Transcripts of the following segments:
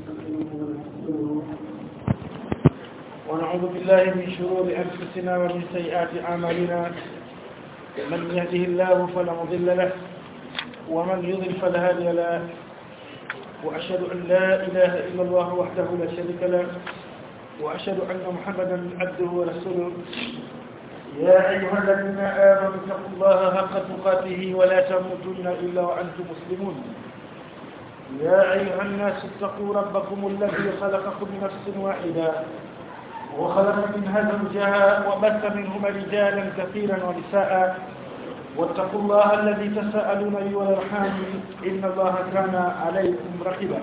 ونعوذ بالله من شرور أنفسنا ومن سيئات أعمالنا من يهده الله فلا مضل له ومن يضل فلا هادي له وأشهد أن لا إله إلا الله وحده لا شريك له وأشهد أن محمدا عبده ورسوله يا أيها الذين آمنوا اتقوا الله حق تقاته ولا تموتن إلا وأنتم مسلمون يا أيها الناس اتقوا ربكم الذي خلقكم من نفس واحدة وخلق منها زوجها وبث منهما رجالا كثيرا ونساء واتقوا الله الذي تساءلون به والارحام ان الله كان عليكم رقيبا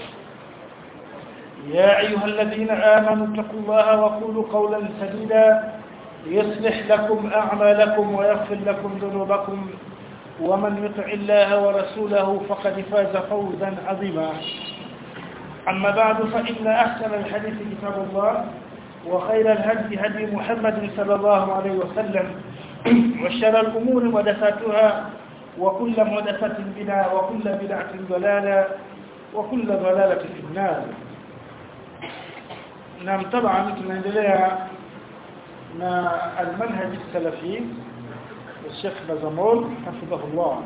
يا ايها الذين امنوا اتقوا الله وقولوا قولا سديدا يصلح لكم اعمالكم ويغفر لكم ذنوبكم ومن يطع الله ورسوله فقد فاز فوزا عظيما اما بعد فان احسن الحديث كتاب الله وخير الهدي هدي محمد صلى الله عليه وسلم وشر الأمور محدثاتها وكل محدثة بدعة وكل بدعة ضلالة وكل ضلالة في النار نعم طبعا tunaendelea na المنهج السلفي الشيخ بزمول حفظه الله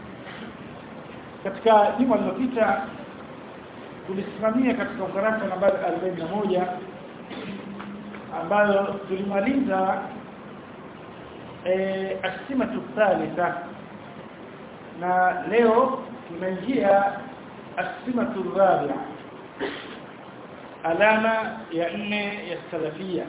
katika juma lililopita tulisimamia katika ukurasa nambari 41 ambayo tulimaliza eh asimatu thalitha na leo tunaingia asimatu rabi'a alama ya nne ya salafia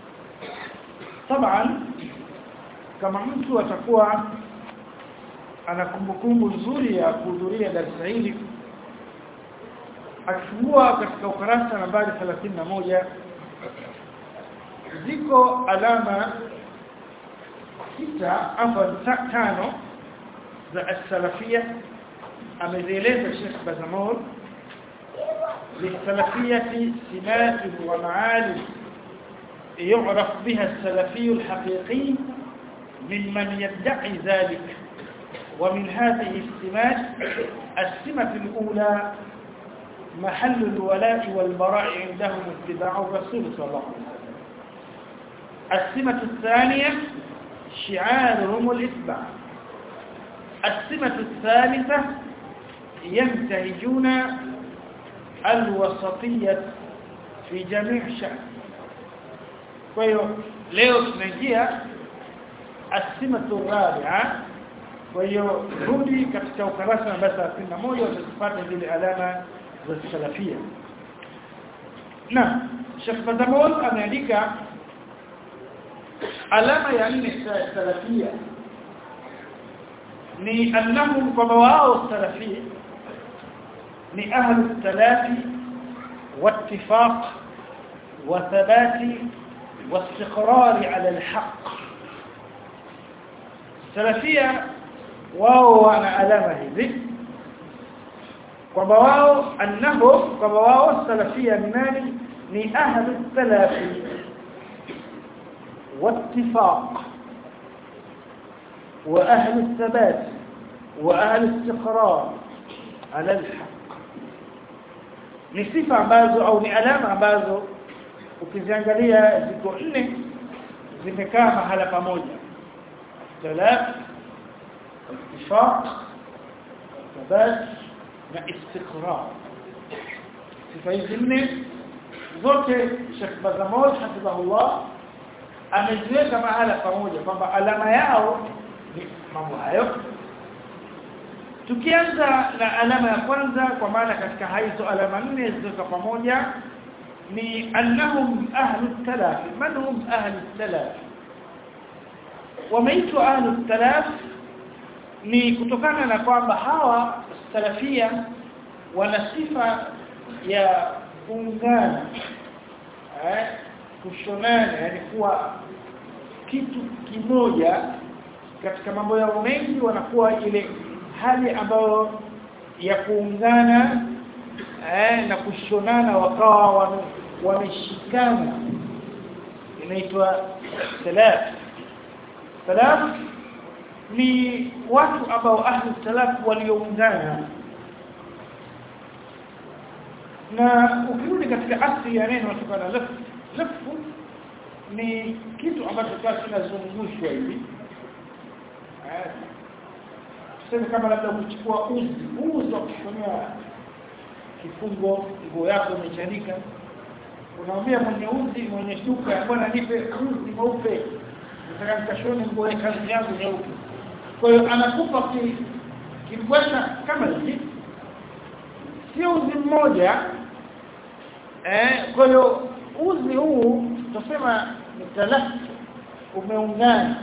طبعا kama mtu atakuwa ana kumbukumbu nzuri ya kuhudhuria darasa hili akifungua katika ukurasa nambari 31 ziko alama sita au tano za as-salafia amezieleza Sheikh Bazamur للسلفية سمات ومعالم يعرف بها السلفي الحقيقي ممن يدعي ذلك ومن هذه السمات السمة الأولى محل الولاء والبراء عندهم اتباع الرسول صلى الله عليه وسلم السمة الثانية شعارهم الإتباع السمة الثالثة ينتهجون الوسطية في جميع شأن kwa leo tunaingia asimatu rabi'a kwa hiyo rudi katika ukarasa namba 31 utazipata zile alama za salafia na Sheikh Fadamol ameandika alama ya nne salafia ni annahum kwamba wao salafia ni ahlu talafi واتفاق وثبات واستقرار على الحق سلفيه wao wana alama hizi kwamba wao annahu kwamba wao salafia ni nani ni ahlu talafi واتفاق واهل الثبات واهل الاستقرار على الحق ni sifa ambazo au ni alama ambazo ukiziangalia ziko nne zimekaa mahala pamoja talaf ittifaq thabat na istiqrar sifa hizi nne zote Sheikh Bazamol hafidhahullah ameziweka mahala pamoja kwamba alama yao ni mambo hayo tukianza na alama ya kwanza kwa maana katika hizo alama nne zilizo pamoja ni annahum ahlu talaf man hum ahlu talaf wameitwa ahlu talaf ni kutokana na kwamba hawa salafia wana sifa ya kuungana eh kushonana yani kuwa kitu kimoja katika mambo yao mengi wanakuwa ile hali ambayo ya kuungana eh, na kushonana wakawa wameshikana inaitwa salaf salaf ni watu ambao ahli salaf walioungana na ukirudi katika asili ya neno kutokana na lafu lafu ni kitu ambacho kwa kinazungushwa hivi eh tuseme kama labda kuchukua uzi uzi wa kushonea kifungo nguo yako imechanika unamwambia mwenye uzi mwenye duka bwana nipe uzi mweupe nataka nikashone nguo ya kazi yangu nyeupe kwa hiyo anakupa kibwasha kama hivi sio uzi mmoja eh kwa hiyo uzi huu tunasema ni talafu umeungana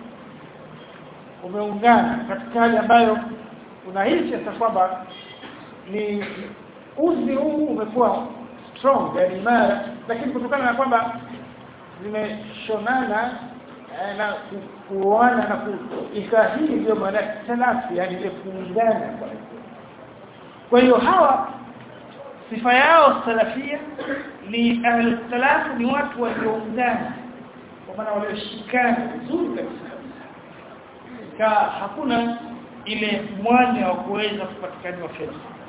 umeungana katika hali ambayo unahisi hata kwamba ni uzi huu umekuwa strong yani imara lakini kutokana na kwamba zimeshonana eh, na kuoana na kuika hii ndio maana talafu yani ile kuungana kwa kwa hiyo hawa sifa yao salafia ni ahli salafu ni watu walioungana kwa maana walioshikana vizuri kabisa ka hakuna ile mwanya wa kuweza kupatikana fedha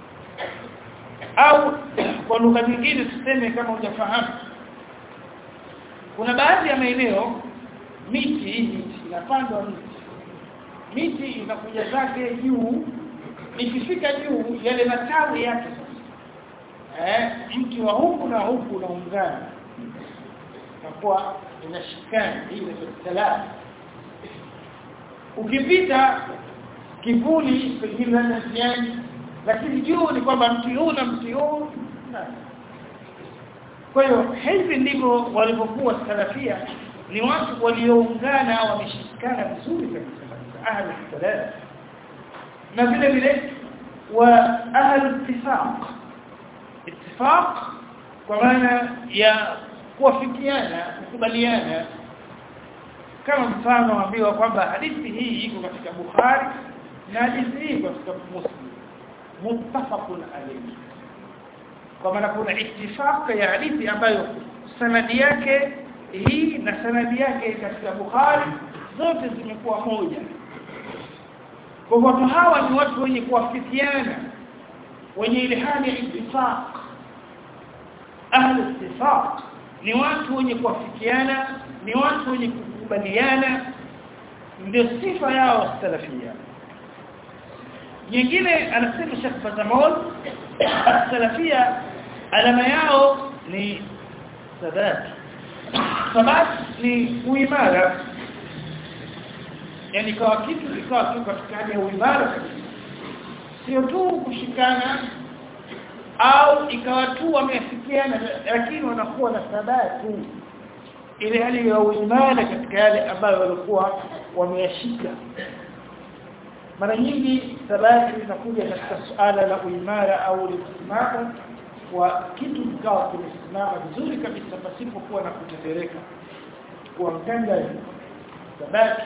au kwa lugha nyingine tuseme kama hujafahamu kuna baadhi ya maeneo miti hii miti inapandwa miti miti inakuja zake juu ikifika juu yale matawi yake eh mti wa huku na huku unaungana kwa inashikana hii ni salama ukipita kivuli pengine na njiani lakini juu ni kwamba mti huu na mti huu kwa hiyo hivi ndivyo walivyokuwa salafia ni watu walioungana wameshikana vizuri kabisa ahli salaf na vile vile wa ahli ittifaq ittifaq kwa maana ya kuwafikiana kukubaliana kama mfano ambiwa kwamba hadithi hii iko katika Bukhari na hadithi hii iko katika Muslim muttafaqun alayhi kwa maana kuna ittifaq ya hadithi ambayo sanadi yake hii na sanadi yake katika Bukhari zote zimekuwa moja kwa watu hawa ni watu wenye kuwafikiana wenye ile hali ya ittifaq ahli ittifaq ni watu wenye kuwafikiana ni watu wenye kukubaliana ndio sifa yao salafia nyingine anasema Sheikh Fazamol salafia alama yao ni sabat sabat ni uimara yani kwa kitu kikawa tu katika hali ya uimara sio tu kushikana au ikawa tu wameafikiana lakini wanakuwa na sabati ile hali ya uimara katika yale ambayo walikuwa wameyashika mara nyingi sabati inakuja katika suala la uimara au lisimama wa kitu kikawa kimesimama vizuri kabisa pasipo kuwa na kutetereka kuanganga sabati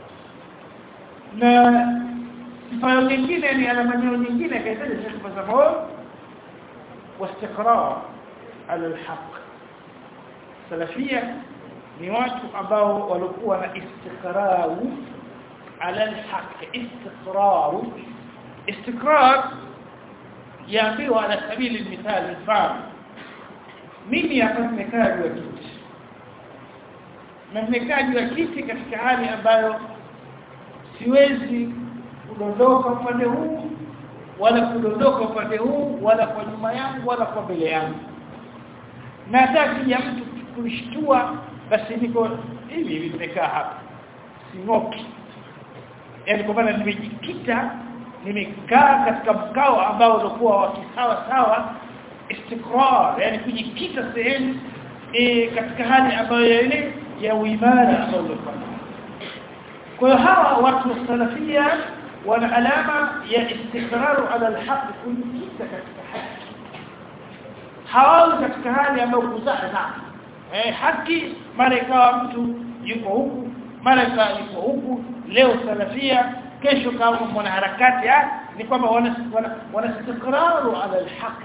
na sifa nyingine ni alama nyingine kaitaja sifa za moyo واستقرار على الحق سلفيه ni watu ambao walikuwa na istiqraru ala alhaq istiqrar istiqrar yaambiwa ala sabili almithal mfano mimi hapa nimekaa juu ya kiti na nimekaa juu ya kiti katika hali ambayo siwezi kudondoka upande huu wala kudondoka upande huu wala kwa nyuma yangu wala kwa mbele yangu na hata kija mtu kushtua basi niko hivi hivi nimekaa hapa singoki yani kwa maana nimejikita nimekaa katika mkao ambao ulikuwa wa kisawa sawa istikrar yani kujikita sehemu e, katika hali ambayo ile ya uimara ambao ulikuwa kwa hiyo hawa watu wa salafia wana alama ya istiqraru ala alhaq kujikita katika haki hawawi katika hali ambayo kuzaza eh haki mara ikawa mtu yuko huku mara ikawa yuko huku leo salafia kesho kama mwana harakati ni kwamba wana wana istiqraru ala alhaq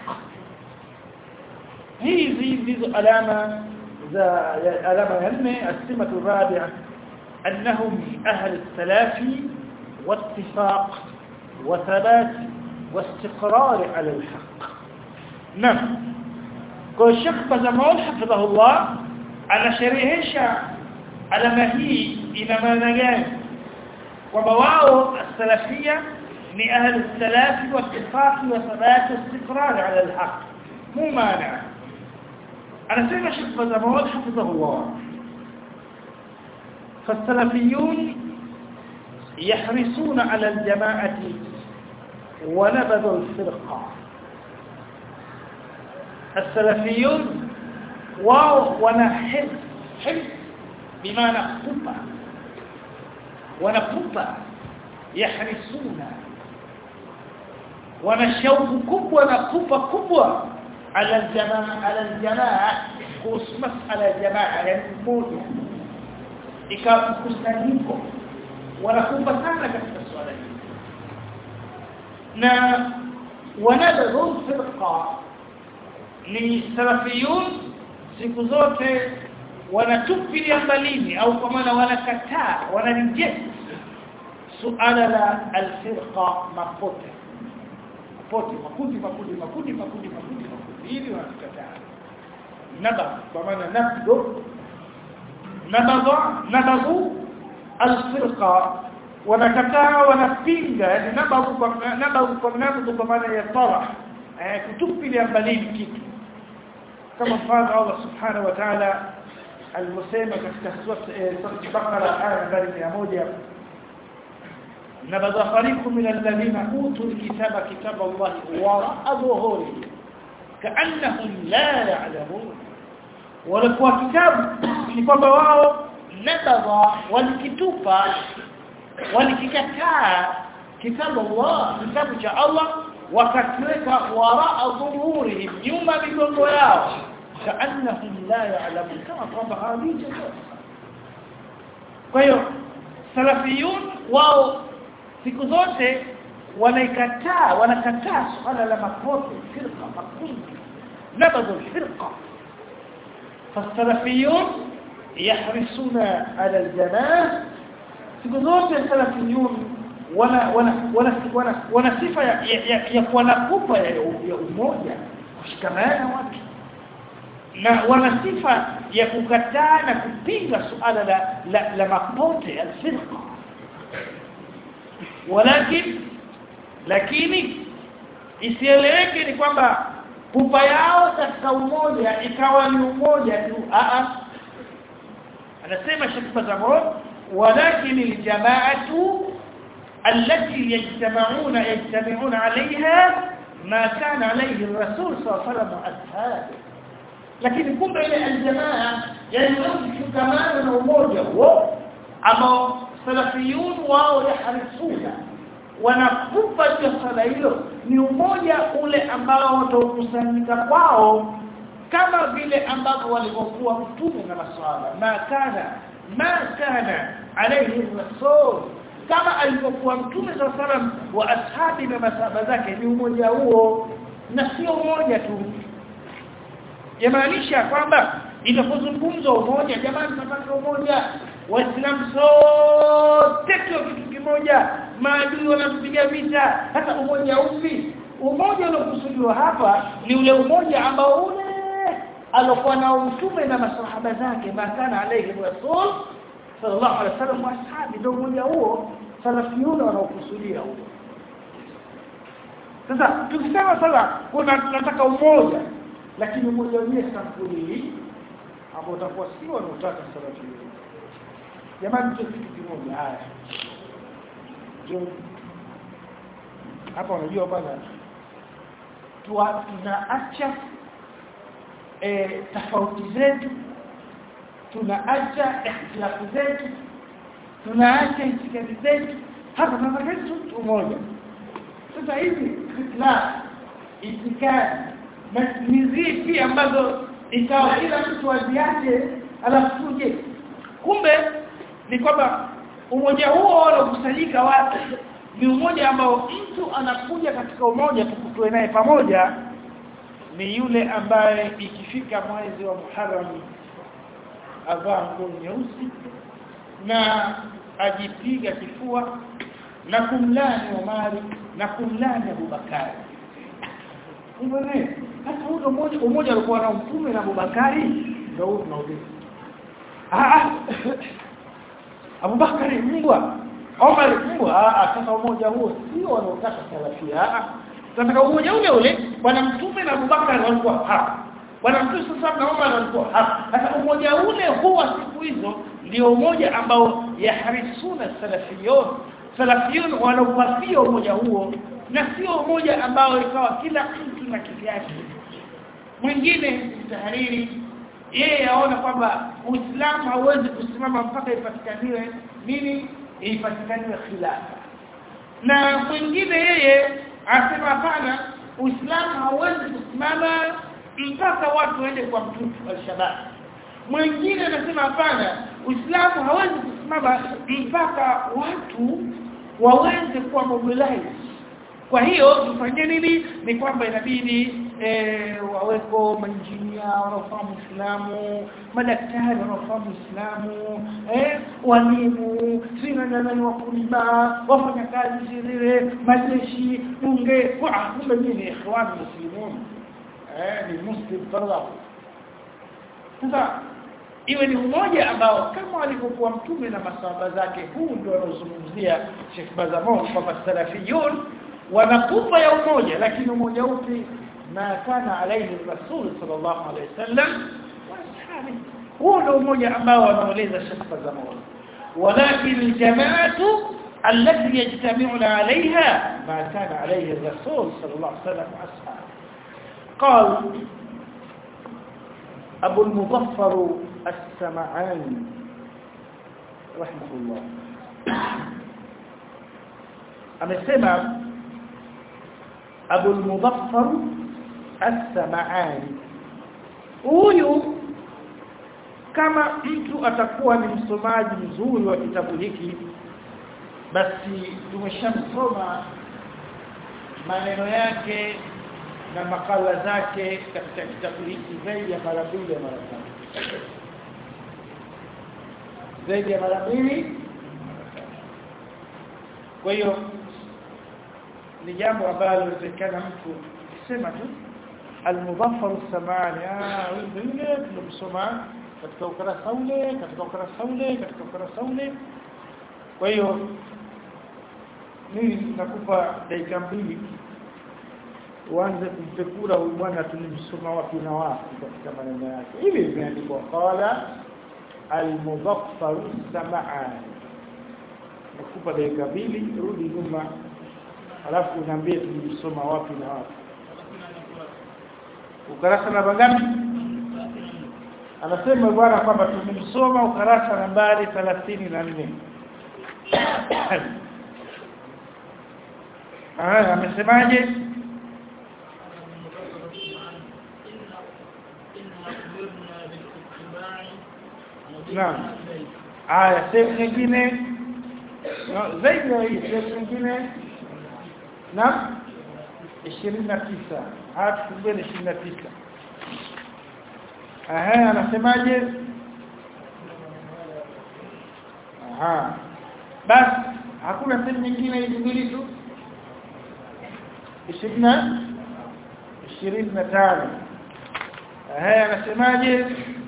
hizi ndizo alama za alama ya nne asimatu rabi'a annahum ahli salafi واتفاق وثبات واستقرار على الحق نعم kwa Sheikh Bazamaul hafidhahullah anasherehesha alama hii ina maana gani kwamba wao salafia ni ahli salafi wa ittifaqi wa thabat istiqrar ala alhaq mu maana anasema Sheikh Bazamaul hafidhahullah فالسلفيون يحرصون على الجماعة ونبذ الفرقة السلفيون واو ونحب حب بمعنى قبة ونقبة يحرصون ونشوق كبوة ونقبة كبوة على الجماعة على الجماعة كوس مسألة جماعة يعني موجة ikawa mkusanyiko wanakumba sana katika swala hili na wanadhuru firqa ni salafiyun siku zote wanatupilia mbalini au kwa maana wanakataa wanareject suala la alfirqa mapote mapote makundi makundi makundi makundi makundi makundi hivi wanakataa naba kwa maana nabdo nabadha nabadhu alfirqa wanakataa wanapinga yani nabadhu kwa nabadhu kwa nabadhu kwa maana ya tara eh kutupilia mbalini kitu kama mfano Allah subhanahu wa ta'ala alimusema katika sura Baqara aya nambari 100 nabadha fariqu min alladhina utul kitaba kitaba Allah wara'a dhuhuri ka'annahum la ya'lamun walikuwa kitabu ni kwamba wao nabadha walikitupa walikikataa kitabu Allah kitabu cha Allah wakakiweka waraa dhuhurihim nyuma migongo yao kaannahum la ya'lamun kama kwamba hawajui chochote kwa hiyo salafiyun wao siku zote wanaikataa wanakataa swala la mapote firqa makundi nabadhu firqa فالسلفيون يحرصون على الجماعه siku zote salafiyun wana wana wana wana, wana sifa ya, ya, ya kuwa na kupa ya, ya umoja kushikamana watu na wana sifa ya kukataa na kupinga suala la la, la mapote alfirqa walakin lakini isieleweke ni kwamba pupa yao katika umoja ikawa ni umoja tu a a anasema Sheikh Fazamon walakin aljamaatu التي يجتمعون يجتمعون عليها ما كان عليه الرسول صلى الله عليه وسلم واصحابه lakini kumbe ile aljamaa yani mshikamano na umoja huo ambao salafiyun wao yaharisuna wanakupa swala hilo ni umoja ule ambao watakusanyika kwao kama vile ambavyo walivyokuwa mtume na maswala ma kana ma kana alayhi rasul kama alivyokuwa mtume sallam wa ashabi na masaba zake ni umoja huo na sio umoja tu yamaanisha kwamba inapozungumzwa umoja jamani tunataka umoja waislamu sote kwa kitu kimoja maadui wanampiga vita hata umoja upi umoja uliokusudiwa hapa ni ule umoja ambao ule alokuwa na mtume na masahaba zake makana alayhi rasul sallallahu alaihi wasallam wa ashabi ndio umoja huo salafiyuna wanaokusudia huo sasa tukisema sasa kuna tunataka umoja lakini umoja wenyewe sampuli hii ambao utakuwa sio wanaotaka salafiyuna jamani tu kitu kimoja haya ndio hapa unajua bwana tuwa tunaacha e, tofauti zetu tunaacha ikhtilafu zetu tunaacha itikadi zetu hapa tunataka tu umoja sasa hivi ikhtilaf itikadi ni zipi ambazo ikawa kila mtu aziache alafu tuje kumbe ni kwamba umoja huo unakusanyika watu ni umoja ambao mtu anakuja katika umoja tukutwe naye pamoja ni yule ambaye ikifika mwezi wa Muharram avaa nguo nyeusi na ajipiga kifua na kumlani Omari na kumlani Abubakari hivyo sasa huo umoja umoja alikuwa na mtume na Abubakari ndio huo tunauliza ah Abubakari mbwa Omar mbwa ah sasa umoja huo sio wanaotaka salafia ah tunataka umoja ule ule bwana mtume na Abubakar walikuwa hapa bwana mtume sasa na Omar walikuwa hapa sasa umoja ule huwa siku hizo ndio umoja ambao yaharisuna salafiyun salafiyun wanaupafia umoja huo na sio umoja ambao ikawa kila mtu na kivyake mwingine tahariri yeye aona kwamba Uislamu hauwezi kusimama mpaka ipatikaniwe nini ipatikaniwe khilafa na mwingine yeye asema hapana Uislamu hauwezi kusimama mpaka watu waende kwa mtume al-shabab mwingine anasema hapana Uislamu hawezi kusimama mpaka watu waweze kuwa mobilize kwa hiyo tufanye nini ni kwamba inabidi e, waweko mainjinia wanaofahamu Uislamu madaktari wanaofahamu Uislamu eh walimu sina nani wakulima wafanya kazi zile majeshi bunge kwa kumbe mimi ni ikhwan muslimun eh ni muslim fardha sasa iwe ni umoja ambao kama alivyokuwa mtume na masahaba zake huu ndio anazungumzia Sheikh Bazamon kwamba salafiyun wanakufa ya umoja lakini umoja upi ma kana alayhi rasul sallallahu alayhi wasallam washabi huo ndio umoja ambao wanaeleza Sheikh Bazamon ولكن الجماعه التي يجتمعون عليها ما كان عليه الرسول صلى الله عليه وسلم واصحابه قال ابو المظفر السمعاني رحمه الله amesema Abu al-Mudaffar as-Sam'ani huyu kama mtu atakuwa ni msomaji mzuri wa kitabu hiki basi tumeshamsoma maneno yake na makala zake katika kitabu hiki zaidi ya mara mbili ya mara tatu zaidi ya mara mbili kwa hiyo ni jambo ambalo linawezekana mtu kusema tu al-mudaffar as-samani ah yule tunamsoma katika ukurasa ule katika ukurasa ule katika ukurasa ule kwa hiyo mimi nakupa dakika mbili uanze kumpekura huyu bwana tulimsoma wapi na wapi katika maneno yake hivi imeandikwa qala al-mudaffar as-samani nakupa dakika mbili rudi nyuma alafu unaambie tulisoma wapi na wapi ukarasa namba ngapi anasema bwana kwamba tumemsoma ukarasa nambari 34 ah amesemaje Naam. Aya, sehemu nyingine no, zaidi ya hii sehemu nyingine na 29 hadi 29 aha anasemaje aha basi hakuna sehemu nyingine hizi mbili tu 20 25 aha anasemaje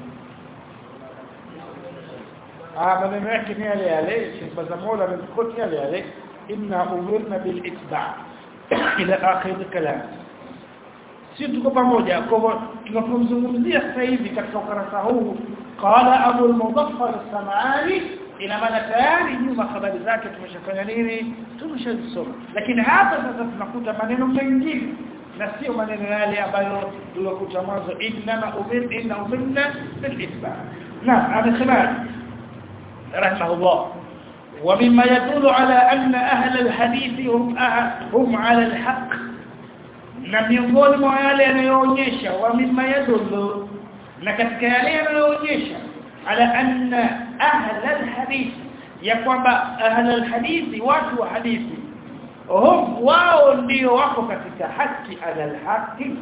ah maneno yake ni yale yale Sheikh Bazamola amekoti yale yale inna umirna bil itba' ila akhir kalam si tuko pamoja kwa tunapomzungumzia sasa hivi katika ukarasa huu qala abu al-mudaffar as-sam'ani ina maana tayari nyuma habari zake tumeshafanya nini tumeshazisoma lakini hapa sasa tunakuta maneno mengine na sio maneno yale ambayo tulikuta mwanzo inna umir inna umirna bil itba na amesema rahimahullah ومما يدل على أن أهل الحديث هم هم على الحق na miongoni mwa yale yanayoonyesha wa mimma yadullu na katika yale yanayoonyesha ala anna ahla alhadith ya kwamba ahla alhadith watu wa hadithi hum wao ndio wako katika haki ala alhaqi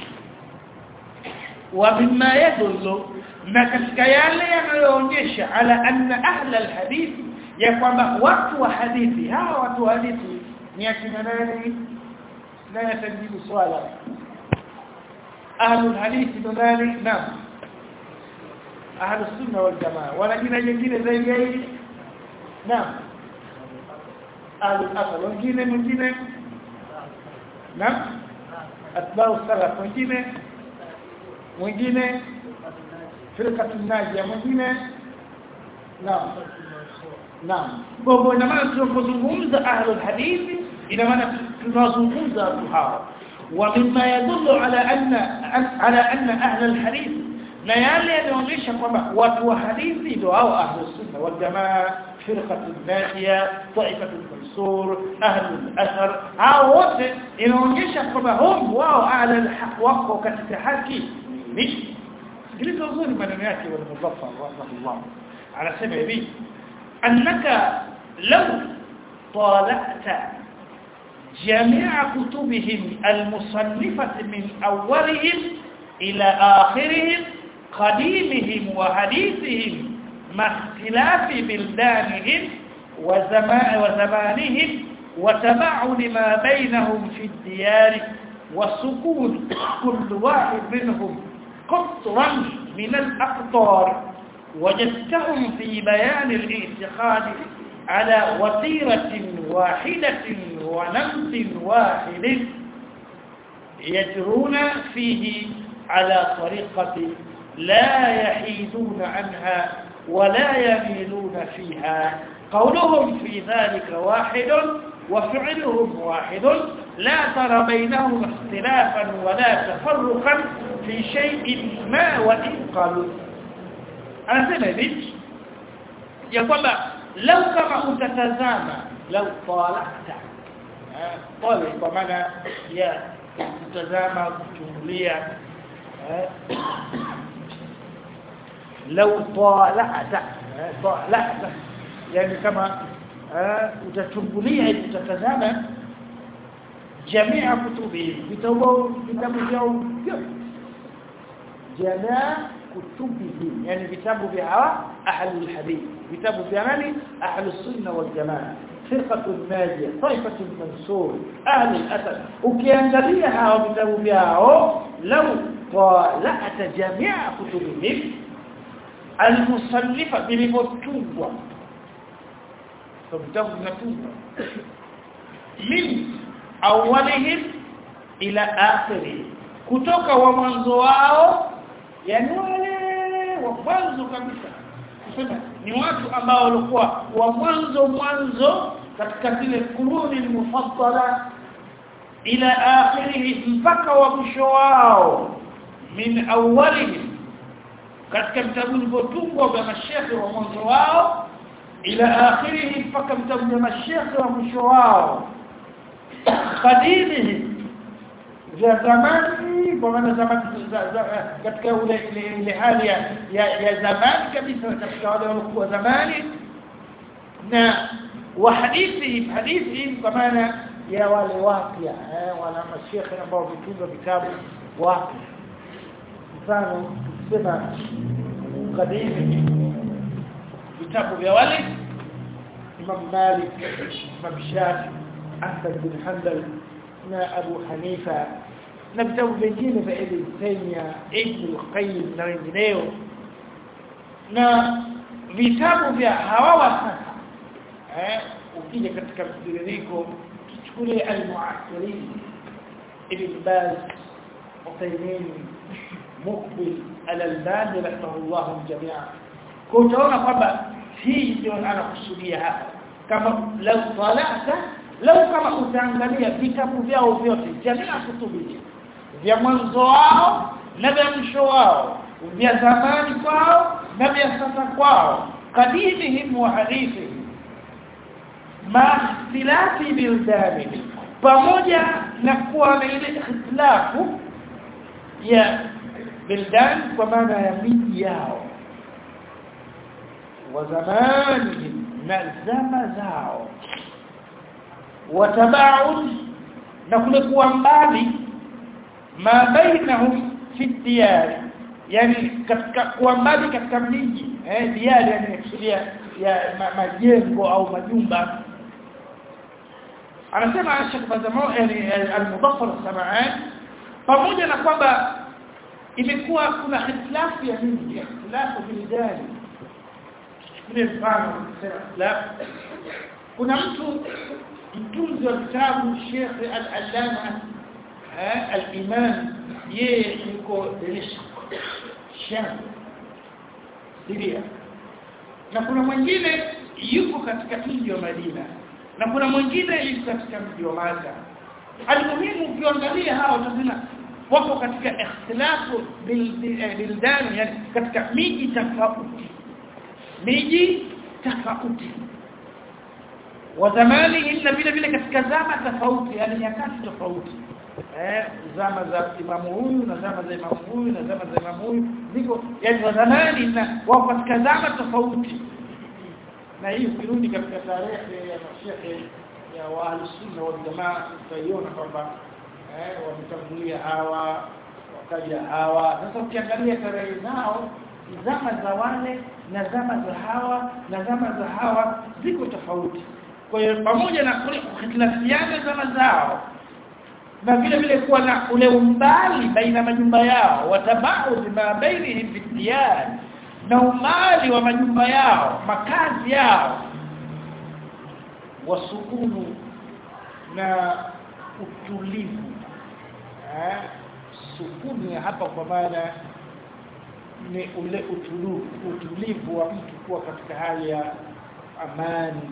wa mimma yadullu na katika yale yanayoonyesha ala anna ahla alhadith ya kwamba watu wa hadithi hawa watu wa hadithi ni akina nani naye atajibu swala ahlul hadithi ndo nani naam ahlus sunna wal jamaa wana jina jingine zaidi ya hili naam ahlul athar wengine mwingine naam atbau salaf wengine mwingine firqatun najia mwingine naam naam kwa ina maana tunapozungumza ahlul hadithi ina maana tunazungumza watu hawa ومما يدل على أن على أن أهل الحديث na yale yanaonyesha kwamba watu wa hadithi ndio hao ahlus sunna wal jamaa firqatu najia taifatu mansur ahlul athar hao wote inaonyesha kwamba hum wao ahli alhaq wako katika haki mimi sikiliza uzuri maneno yake wal muzaffar rahimahullah anasema hivi annaka law tala'ta جميع كتبهم المصنفة من أولهم إلى آخرهم قديمهم وحديثهم مع اختلاف بلدانهم وزمان وزمانهم وتباعد ما بينهم في الديار وسكون كل واحد منهم قطرا من الأقطار وجدتهم في بيان الاعتقاد على وتيرة واحدة ونمط واحد يجرون فيه على طريقة لا يحيدون عنها ولا يميلون فيها قولهم في ذلك واحد وفعلهم واحد لا ترى بينهم اختلافا ولا تفرقا في شيء ما وإن قالوا أنا سنبت يقول لو كما أتتزامى لو طالعت طالع بمعنى يا kutazama kuchungulia لو طالعت طالعت يعني كما utachungulia utatazama jamii kutubi vitabu vitabu vyao jamaa kutubihi yani vitabu vya hawa ahlul hadith vitabu vya nani ahlus sunna wal jamaa فرقه الناجيه طائفه المنصور اهل الاسد ukiangalia hawa vitabu vyao law tala'at jami'a kutubihim almusannifa bilivyotungwa so vitabu vinatungwa min awwalihim ila akhirih kutoka wa mwanzo wao yani wale wa mwanzo kabisa kusema ni watu ambao walikuwa wa mwanzo mwanzo katika zile kuruni mufaddala ila akhirih mpaka wa mwisho wao min awwalihim katika vitabu vilivyotungwa vya mashekhe wa mwanzo wao ila akhirih mpaka vitabu vya mashekhe wa mwisho wao qadimihi vya zamani kwa maana zamani katika ule ile hali ya, ya, ya zamani kabisa katika wale waliokuwa zamani na wa hadithi hadithi kwa maana ya wale wapya eh, wala mashekhe ambao vitunga vitabu wapya mfano sema kadimi vitabu vya wale Imam Malik Imam Shafi Ahmad bin Hanbal na Abu Hanifa na vitabu vingine vya Ibn Taymiyyah Ibn Qayyim na wengineo na vitabu vya hawa sasa eh ukija katika mtiririko tuchukulie al-mu'asirin Ibn Baz Uthaymeen Muqbil al-Albani rahimahullah jami'a kwa utaona kwamba hii ndio anakusudia hapa kama lau talata lau kama utaangalia vitabu vyao vyote jamii kutubi vya mwanzo wao na vya mwisho wao vya zamani kwao na vya sasa kwao kadimihim wa hadithi ma ikhtilafi bildani pamoja na kuwa na ile ikhtilafu ya bildan kwa maana ya miji yao wa zamanihim na zama zao watabaud na kule kuwa mbali ma bainahum fi diyar yani katika kuwa mbali katika miji eh diyar yani kusudia ya majengo au majumba anasema Sheikh Bazamao yani al-Mudaffar Sama'an pamoja na kwamba imekuwa kuna hitilafu ya miji hitilafu bilidani ile mfano la kuna mtu mtunzi wa kitabu Sheikh Al-Allama al-Imam yeye yuko Dimashq Sham Syria na kuna mwingine yuko katika mji wa Madina na kuna mwingine yuko katika mji wa Maka almuhimu ukiangalia hawa utasema wako katika ikhtilafu bildan yani katika miji tofauti miji tofauti wa zamani ila vile vile katika zama tofauti yani nyakati tofauti eh zama za imamu huyu na zama za imamu huyu na zama za imamu huyu ziko yani wa zamani na wako katika zama tofauti na hii ukirudi katika tarehe ya mashehe ya wahlusunna wal jamaa utaiona kwamba eh wametangulia hawa wakaja hawa sasa ukiangalia tarehe zao zama za wale na zama za hawa na zama za hawa ziko tofauti kwa hiyo pamoja na kule kuhitilafiana zama zao na vile vile kuwa na ule umbali baina majumba yao watabaudhi ma bainihim bidiyar na umali wa majumba yao makazi yao wasukunu na utulivu eh sukuni hapa kwa maana ni ule utulivu utulivu wa mtu kuwa katika hali ya amani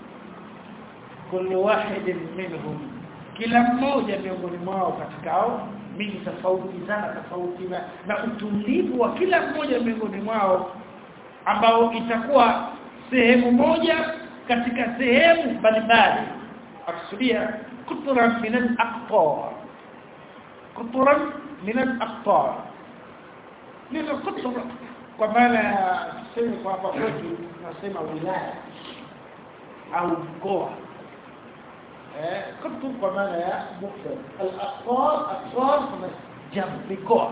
kullu wahidin minhum kila mmoja miongoni mwao katika hao miji tofauti zana tofauti na, na utulivu wa kila mmoja miongoni mwao ambao itakuwa sehemu moja katika sehemu mbalimbali akusudia kuturan min al-aqtar kuturan min al-aqtar neno kutura kwa maana ya sema kwa hapa kwetu tunasema wilaya au mkoa eh kutu kwa maana ya mufrad al-aqtar aqtar kama jam mikoa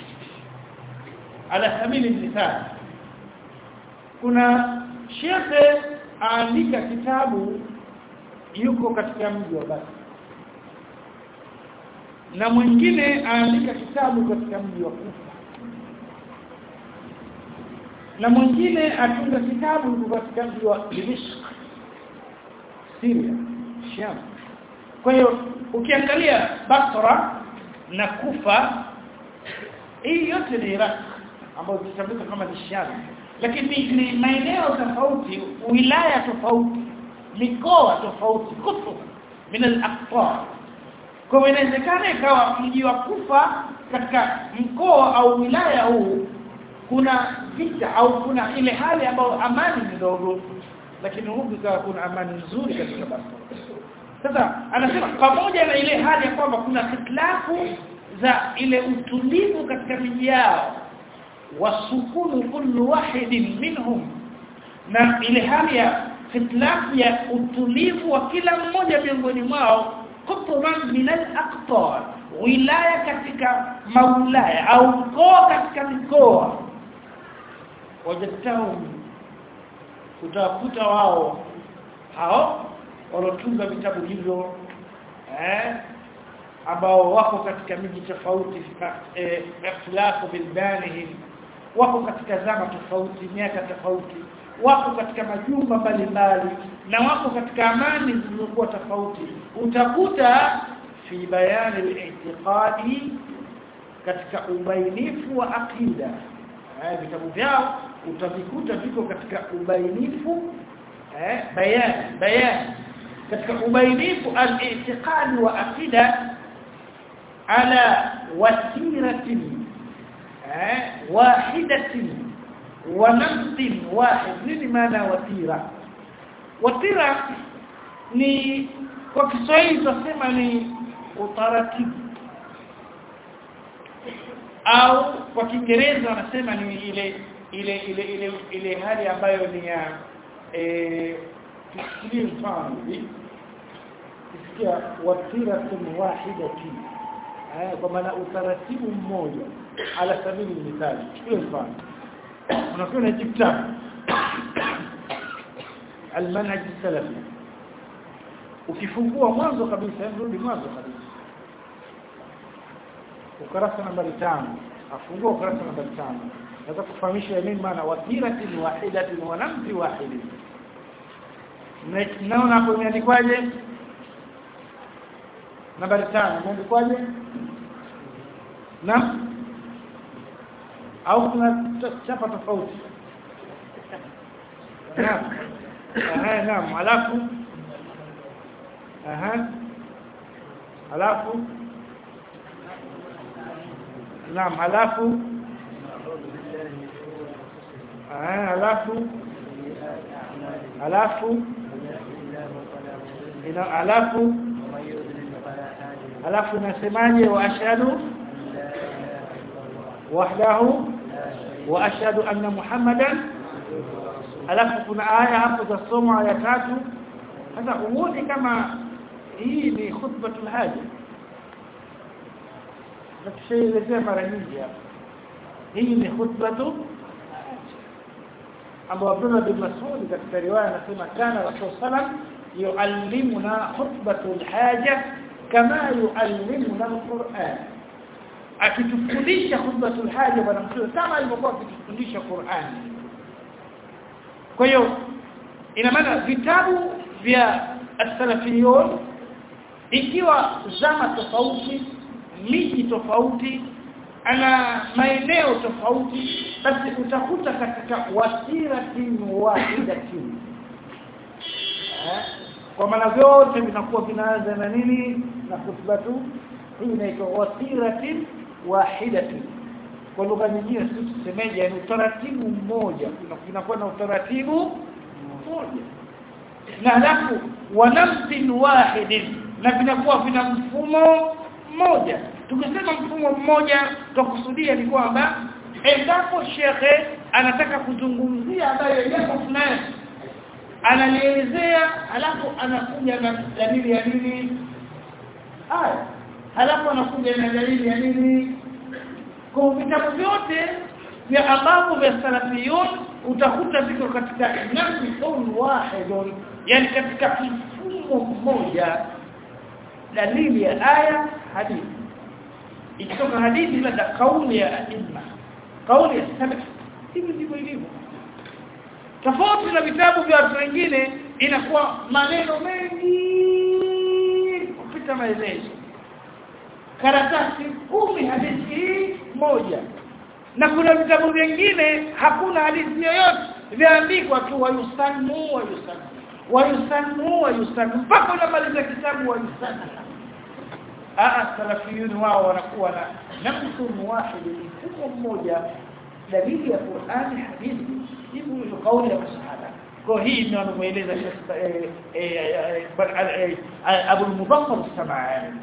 ala sabili mithal kuna shekhe aandika kitabu yuko katika mji wa Basra na mwingine aandika kitabu katika mji wa Kufa na mwingine atunga kitabu katika mji wa Dimishq Syria Sham kwa hiyo ukiangalia Basra na Kufa hii yote ni Iraq ambayo tunatambua kama ni Sham lakini ni maeneo tofauti wilaya tofauti mikoa tofauti kutub min al-aqtar kwa inawezekana ikawa mji wa Kufa katika mkoa au wilaya huu kuna vita au kuna ile hali ambayo amani ndogo lakini huku ikawa kuna amani nzuri katika Basra sasa anasema pamoja na ile hali ya kwamba kuna hitilafu za ile utulivu katika miji yao wasukunu kullu wahidin minhum na ile hali ya hitilafu ya utulivu wa kila mmoja miongoni mwao kutuban min al-aqtar wilaya katika maulaya au mkoa katika mikoa wajatahum utakuta wao hao walotunga vitabu hivyo eh ambao wako katika miji tofauti ikhtilafu bilbanihim wako katika zama tofauti miaka tofauti wako katika majumba mbalimbali na wako katika amani zilizokuwa tofauti utakuta fi bayani al-i'tiqadi katika ubainifu wa aqida eh vitabu vyao utavikuta viko katika ubainifu eh bayan bayan katika ubainifu al-i'tiqadi wa aqida ala wasiratin eh wahidatin wa nafsin wahid nini maana watira watira ni kwa Kiswahili tunasema ni utaratibu au kwa Kiingereza wanasema ni ile ile ile ile ile hali ambayo ni ya eh tusikie mfano hivi kisikia watiratun wahidati eh kwa maana utaratibu mmoja ala sabili mithali chukua mfano unakuwa na kitabu almanhaj salafi ukifungua mwanzo kabisa rudi mwanzo kabisa ukarasa nambari tano afungua ukurasa namba 5 nataka kufahamisha nini maana wasiratin wahidatin wa namti wahidin naona hapo imeandikwaje nambari 5 imeandikwaje na au kuna chapa tofauti naam aha naam alafu aha alafu naam alafu ah alafu alafu ina alafu alafu nasemaje wa ashhadu wahdahu wa ashhadu anna muhammadan alafu kuna aya hapo za somo aya tatu sasa uone kama hii ni khutbatul haja na tushaelezea mara nyingi hapa hii ni khutbatu ambapo Abdullah bin Mas'ud katika riwaya anasema kana Rasul sallam yuallimuna khutbatul haja kama yuallimuna alquran akitufundisha khutbatul haja bwana mtume kama alivyokuwa akitufundisha Qur'an kwa hiyo ina maana vitabu vya as-salafiyun ikiwa zama tofauti miji tofauti ana maeneo tofauti basi utakuta katika wasiratin wahidatin kwa maana vyote vinakuwa vinaanza na nini na khutbatu hii inaitwa wasiratin wahidatin kwa lugha nyingine sisi tusemeje ni utaratibu mmoja kunakuwa na utaratibu mmoja na halafu wanafsin wahidin na vinakuwa vina mfumo mmoja tukisema mfumo mmoja tukusudia ni kwamba endapo shekhe anataka kuzungumzia ambayo jambo fulani analielezea alafu anakuja na dalili ya nini aya alafu anakuja na dalili ya nini kwa vitabu vyote vya ambavyo vya salafiyun utakuta viko katika nafsun wahidun yani katika mfumo mmoja dalili ya aya hadithi ikitoka hadithi labda kauli ya imma kauli ya salaf hivi ndivyo ilivyo tofauti na vitabu vya watu wengine inakuwa maneno mengi kupita maelezo karatasi kumi hadithi hii moja na kuna vitabu vingine hakuna hadithi yoyote viandikwa tu wayusannu wayusannu wayusannu wayusannu mpaka unamaliza kitabu wayusannu aa salafiyun wao wanakuwa na nafsun wahid mfumo mmoja dalili ya Qur'ani hadithi hivi ni kauli ya masahaba kwa hii ndio anamueleza Abu al-Mudaffar as-Sam'ani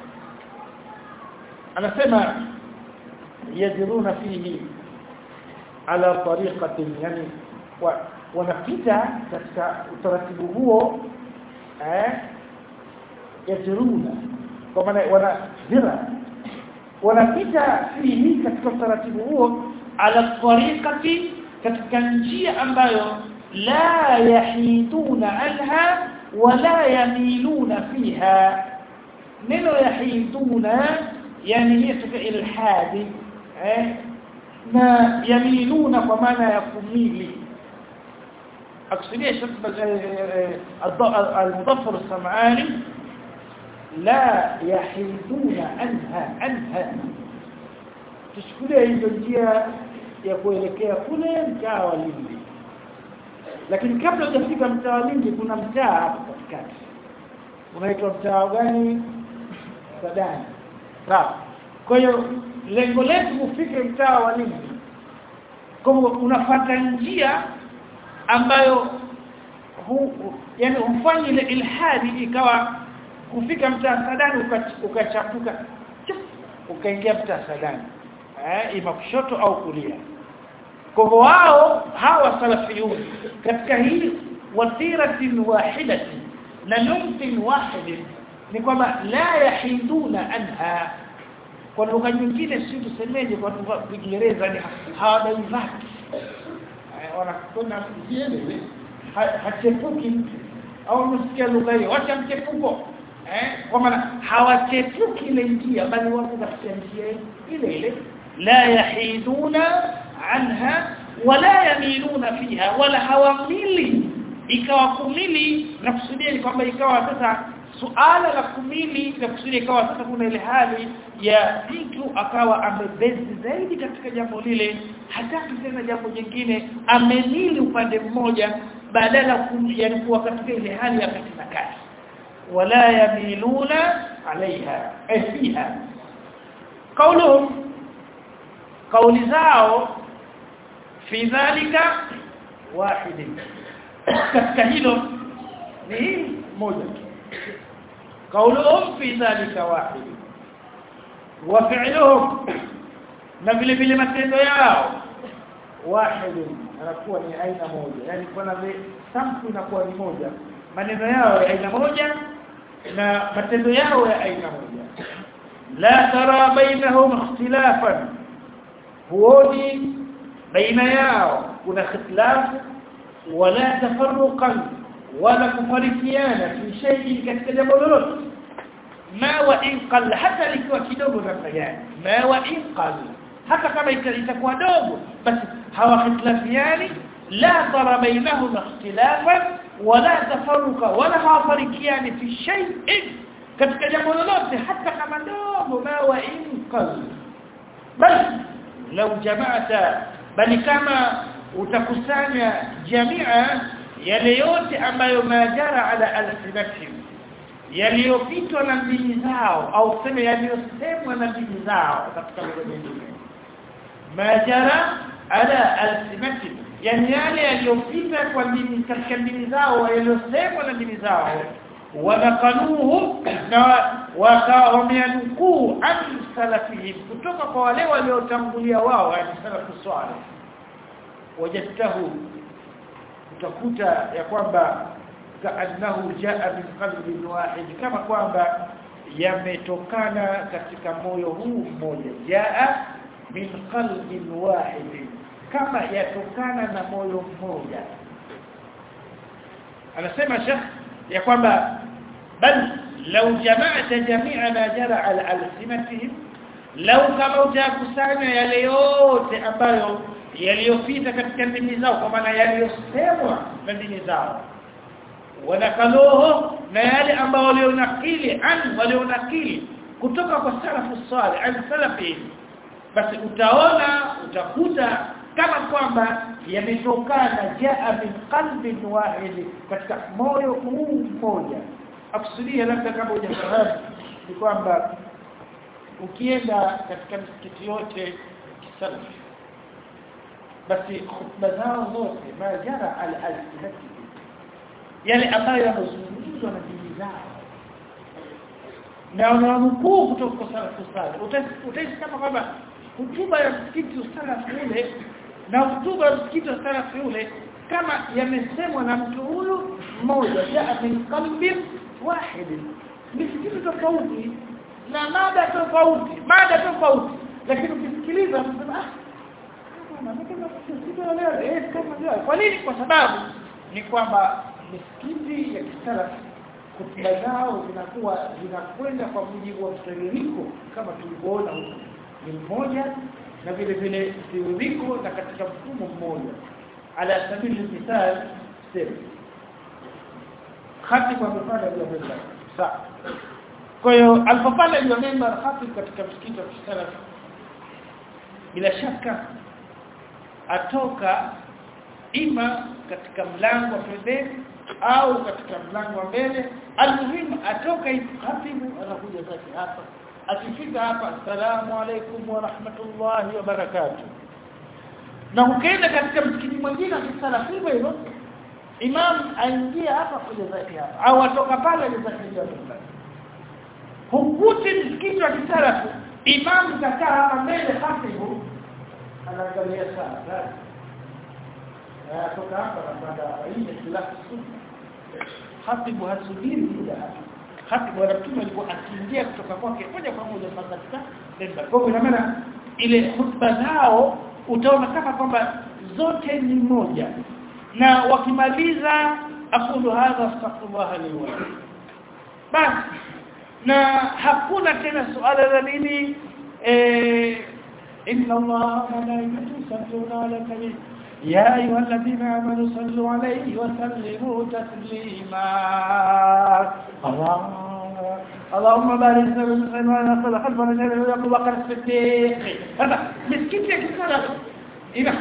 anasema yajruna fihi ala tariqatin yani wanapita katika utaratibu huo eh yajruna kwa maana wana zira wanapita fihi katika utaratibu huo ala tariqati katika njia ambayo la yahiduna anha wala yamiluna fiha neno yahiduna yani hiyo ilhadi eh na yamiluna kwa maana ya kumili akusudia المضفر السمعاني لا يحيدون عنها عنها تشكلها hizo njia ya kuelekea kule mtaa wa Lindi lakini kabla hujafika mtaa wa Lindi kuna mtaa hapo katikati unaitwa mtaa gani Sadani sawa kwa hiyo lengo letu kufika mtaa wa Lindi kwa unafuata njia ambayo hu, yani hufanye ile ilhadi ikawa kufika mtaa Sadani ukachapuka ukaingia mtaa Sadani eh ima kushoto au kulia kwa wao hawa salafiyun katika hii wasiratin wahidatin na numtin wahidin ni kwamba la yahiduna anha kwa lugha nyingine si tusemeje kwa Kiingereza ni hawadivati wanakwenda kiele hachepuki au msikia lugha hiyo wacha mchepuko eh kwa maana hawachepuki ile njia bali wako katika njia ile ile la yahiduna anha wala yamiluna fiha wala hawamili ikawa kumili na kusudia ni kwamba ikawa sasa suala la kumili na kusudia ikawa sasa kuna ile hali ya mtu akawa amebezi zaidi katika jambo lile hataki tena jambo jingine amemili upande mmoja badala yani kuwa katika ile hali ya kati na kati wala yamiluna alaiha fiha kauluhum kauli zao fi dhalika wahidi katika hilo ni moja kauluhum fi dhalika wahidi wa fi'luhum na vile vile matendo yao wahidi anakuwa ni aina moja yani kuna sampu inakuwa ni moja maneno yao ya aina moja na matendo yao ya aina moja la tara bainahum ikhtilafan huoni baina yao kuna ikhtilafu wala tafarruqan wala kufarikiana fi shay'in katika jambo lolote ma wa in qall hata likiwa kidogo namna gani ma wa in qall hata kama itakuwa dogo basi hawakhtilafiani la tara bainahum ikhtilafan wala tafarruqa wala hawafarikiani fi shay'in katika jambo lolote hata kama dogo ma wa in qall bal law jama'ata bali kama utakusanya jamia yale yote ambayo majara ala alsinatihim yaliyopitwa na ndimi zao au tuseme yaliyosemwa na ndimi zao katika lugha nyingine majara ala alsinatihim yani yale yaliyopita kwa ndimi katika ndimi zao yaliyosemwa na ndimi zao wanakanuhu na wakawameanukuu an salafihim kutoka kwa wale waliotangulia wao yani salafu swalih wajadtahu utakuta ya kwamba kaannahu jaa min qalbin wahid kama kwamba yametokana katika moyo huu mmoja jaa min qalbin wahid kama yatokana na moyo mmoja anasema shekh ya kwamba bal law jama'ta jami'a ma jara ala alsinatihim law kama utakusanya yale yote ambayo yaliyopita katika ndimi zao kwa maana yaliyosemwa na ndimi zao wanakaluhu na yale ambao walionakili an walionakili kutoka kwa salafu salih an salafi basi utaona utakuta kama kwamba yametokana jaa min qalbin wahid katika moyo huu mmoja akusudia labda kama hujafahamu ni kwamba ukienda katika misikiti yote kisalafi basi khutba zao zote majara al alsinati yale ambayo yanazungumzwa na dini zao na wananukuu kutoka kwa salafu salih utahisi kama kwamba hutuba ya msikiti usalafu ule na hutuba ya msikiti wa salafu ule kama yamesemwa na mtu huyu mmoja jaa min qalbin wahid misikiti tofauti na mada tofauti mada tofauti lakini ukisikiliza unasema ah kwa nini kwa sababu ni kwamba misikiti ya kisalafu kutuba zao zinakuwa zinakwenda kwa mujibu wa mtiririko kama tulivyoona huko ni mmoja na vile vile mtiririko na katika mfumo mmoja ala sabili misal sema khatibu amepanda juu ya mimbar sawa kwa hiyo alipopanda juu ya mimbar khatibu katika msikiti wa kisalafu bila shaka atoka ima katika mlango wa pembeni au katika mlango wa mbele almuhimu atoka khatibu anakuja zake hapa akifika hapa assalamu alaikum wa rahmatullahi wa barakatuh na ukienda katika msikiti mwingine akisala hivyo hivyo imam aingia hapa kuja zake hapa au atoka pale aje zake hapa hukuti msikiti wa kisalafu imam kakaa hapa mbele khatibu anaangalia sana toka hapa napanda hii ni khilafu sunna khatibu hasubiri muda khatibu anatuma alikuwa akiingia kutoka kwake moja kwa moja mpaka katika member kwa hiyo maana ile hutuba zao utaona kama kwamba zote ni moja na wakimaliza aqulu hadha astaghfirullah li wa basi na hakuna tena suala la nini eh inna allaha wa malaikatahu yusalluna ala nabi ya ayyuhalladhina amanu sallu alayhi wa sallimu taslima Allah اللهم بارك لنا في ما صلى خلفنا جل ابو بكر الصديق هذا مسكين كذا ina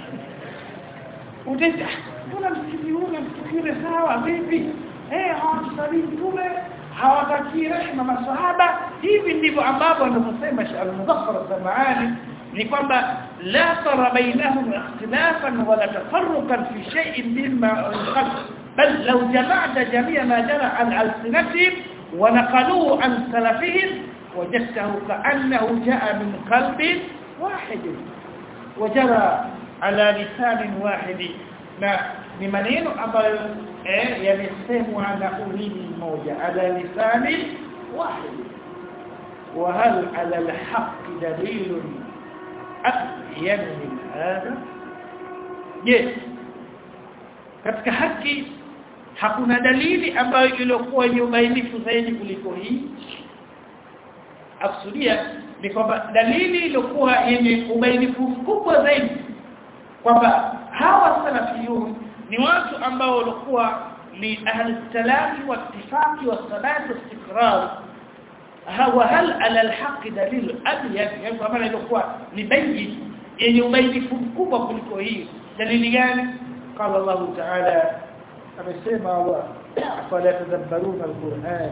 utaita mbona msikiti huu msikiti sawa vipi eh hawatusali mtume hawatakii rehema masahaba hivi ndivyo ambavyo anavyosema Sheikh Al-Muzaffar Samaani ni kwamba la tara bainahum ikhtilafan wala tafarruqan fi shay'in mimma khalq bal law jama'ta jami'a ma jara an alsinatihim wa naqaluhu an salafihim wajadtahu ka'annahu ja'a min qalbin wahid وجرى على لسان واحد na ni maneno ambayo eh yamesemwa na ulimi mmoja ala lisani wahid wa hal ala alhaq dalil abyan min hada je katika haki hakuna dalili ambayo ilikuwa ni ubainifu zaidi kuliko hii akusudia ni kwamba dalili iliyokuwa yenye ubainifu mkubwa zaidi kwamba hawa salafiyun ni watu ambao walikuwa ni ahli salafi wa ittifaqi wa salati istiqrar hawa hal ala alhaq dalil abyan yani kwa maana ilikuwa ni bayyi yenye ubainifu mkubwa kuliko hii dalili gani qala Allah ta'ala amesema Allah afala tadabbaruna alquran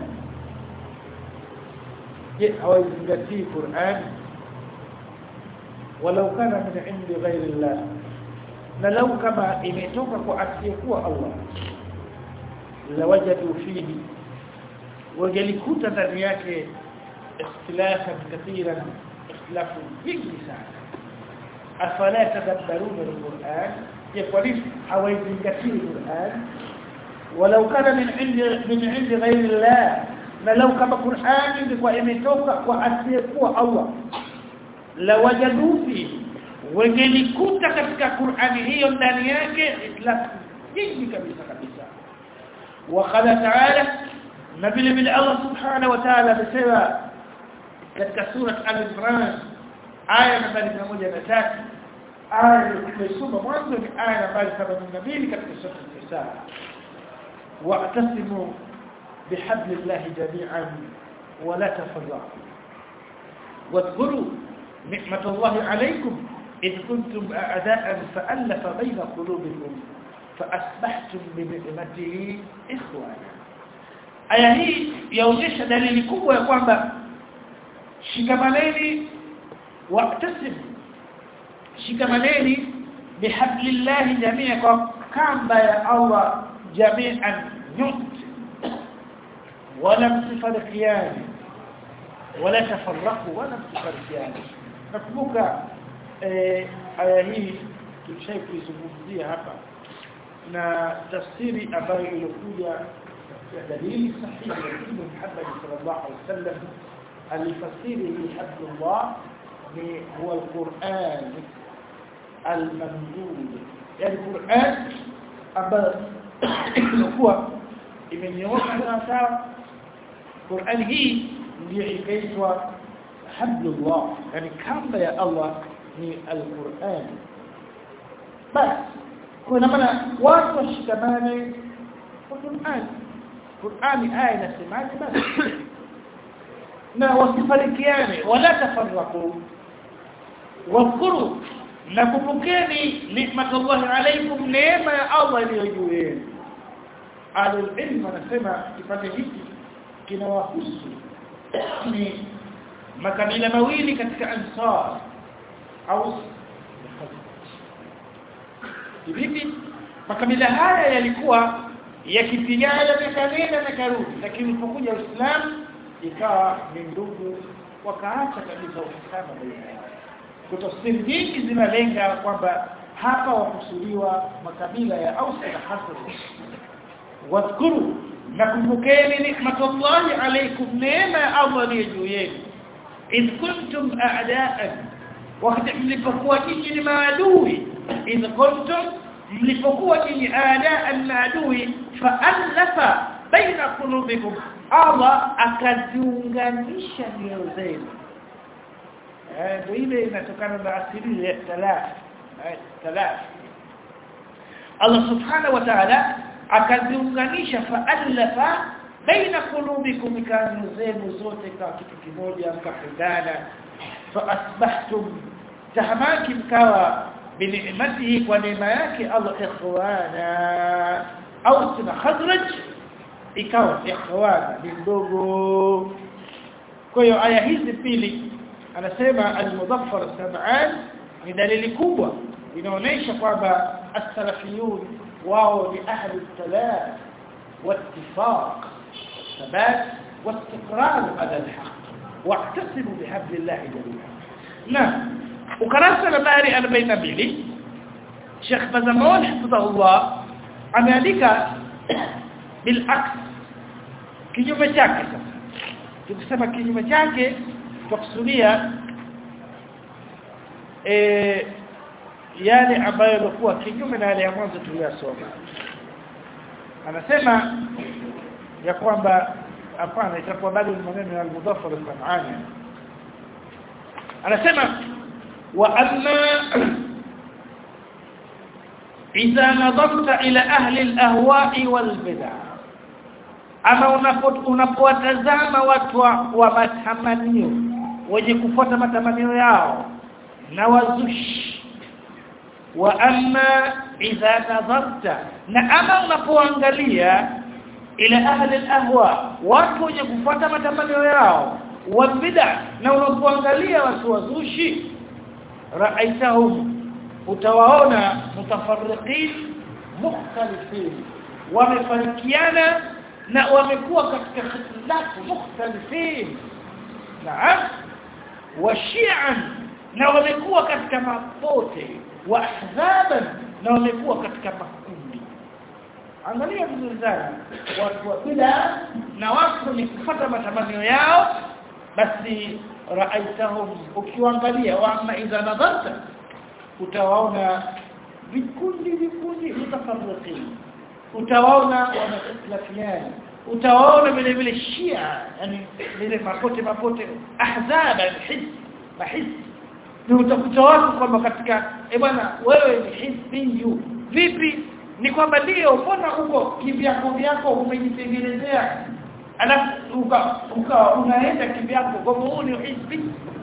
je hawazingatii Qur'an walau kana min indi ghairi Allah na lau kama imetoka kwa asiyekuwa Allah lawajadu fihi wajalikuta ndani yake ikhtilafan kathiran ikhtilafu vingi sana afala tadabbaruna alquran je kwa nini hawaizingatii Qur'an walau kana min indi min indi ghairi Allah na lau kama Qur'ani ilikuwa imetoka kwa asiyekuwa Allah la wajadu fi wangelikuta katika Qur'ani hiyo ndani yake itlaf jingi kabisa kabisa wa qala ta'ala na vile vile Allah subhanahu wa ta'ala amesema katika sura al-Imran aya nambari 103 aya iliyosoma mwanzo ni aya nambari 72 katika sura al-Nisa wa'tasimu بحبل الله جميعا ولا تفرقوا واذكروا نعمة الله عليكم إذ كنتم أعداء فألف بين قلوبكم فأصبحتم بنعمته إخوانا aya hii yaonyesha dalili kubwa ya kwamba shikamaneni waqtasim shikamaneni bihablillahi jamia kwa kamba ya Allah jami'an nyote ولا متفرقيان ولا تفرقوا ولا متفرقيان nakumbuka eh, aya hii tulishai kuizungumzia hapa na tafsiri ambayo ilikuja ya dalili sahihi ya Mtume Muhammad sallallahu alaihi wasallam alifasiri hii hablullah ni huwa alquran almamdud yani Qur'an ambayo ilikuwa imenyooka sawa Qur'an hii ndio ikaitwa hablullah yani kamba ya Allah ni al-Qur'an basi kuna maana watu washikamane kwa Qur'an Qur'an aya inasemaje basi na wasifarikiane wala tafarraqu wadhkuru na kumbukeni ni'matullahi alaykum neema ya Allah iliyo juu yenu alul ilm anasema kipande hiki kinawahusu ni makabila mawili katika ansar au vipi makabila haya yalikuwa yakipigana miaka nenda na karudi lakini ulipokuja Uislamu ikawa ni ndugu wakaacha kabisa uhasama baina yao kutafsiri nyingi zinalenga kwamba hapa wakusudiwa makabila ya Aus na Khazraj wadhkuru nakumbukeni nikmatullahi alaykum neema ya Allah ni juu yenu idh kuntum a'da'an wakati mlipokuwa nyinyi ni maadui idh kuntum mlipokuwa nyinyi a'da'an maadui fa'alafa baina qulubikum Allah akaziunganisha nyoyo zenu eh ndio ile inatokana na asili ya talaf eh talaf Allah subhanahu wa ta'ala akaziunganisha fa'alafa baina qulubikum kanu zenu zote kwa kitu kimoja mkapendana fa asbahtum tahamaki mkawa binicmatihi kwa neema yake Allah ikhwana au tuna khazraj ikawa ikhwana ni ndogo kwa hiyo aya hizi pili anasema al-mudaffar sab'an ni dalili kubwa inaonyesha kwamba as-salafiyun wao ni ahli al-talaf والاتفاق والثبات واستقرار على الحق واعتصموا بحبل الله جميعا نعم ukarasa nambari 42 Sheikh Bazamon hafidhahullah ameandika bil aks kinyume chake sasa tukisema kinyume chake tukusudia eh yale ambayo yalikuwa kinyume na yale ya mwanzo tuliyosoma anasema ya kwamba hapana itakuwa bado ni maneno ya al-mudaffar al-sam'ani anasema وأما إذا نظرت إلى أهل الأهواء والبدع أما unapowatazama watu wa matamanio wenye kufuata matamanio yao na wazushi wa amma idha nadharta na ama unapoangalia ila ahli al-ahwa watu wenye kufuata matamanio yao wa bid'a na unapoangalia watu wazushi ra'aitahum utawaona mutafarriqin mukhtalifin wamefarikiana na wamekuwa katika ikhtilafu mukhtalifin naam wa shi'an na wamekuwa katika mapote wa ahzaban na wamekuwa katika makundi angalia vizuri sana watu wa bid'a na watu ni kufuata matamanio yao basi raaitahum ukiangalia wama idha nadharta utawaona vikundi vikundi mutafarriqin utawaona wanaislafiana utawaona vile vile shia yani vile mapote mapote ahzaba hizb mahizb ni utakuta watu kwamba katika eh bwana wewe ni hizbiyu vipi ni kwamba ndio mbona huko kivyako vyako umejitengenezea alafu uka, uka unaenda kivyako kwa huu ni hizbi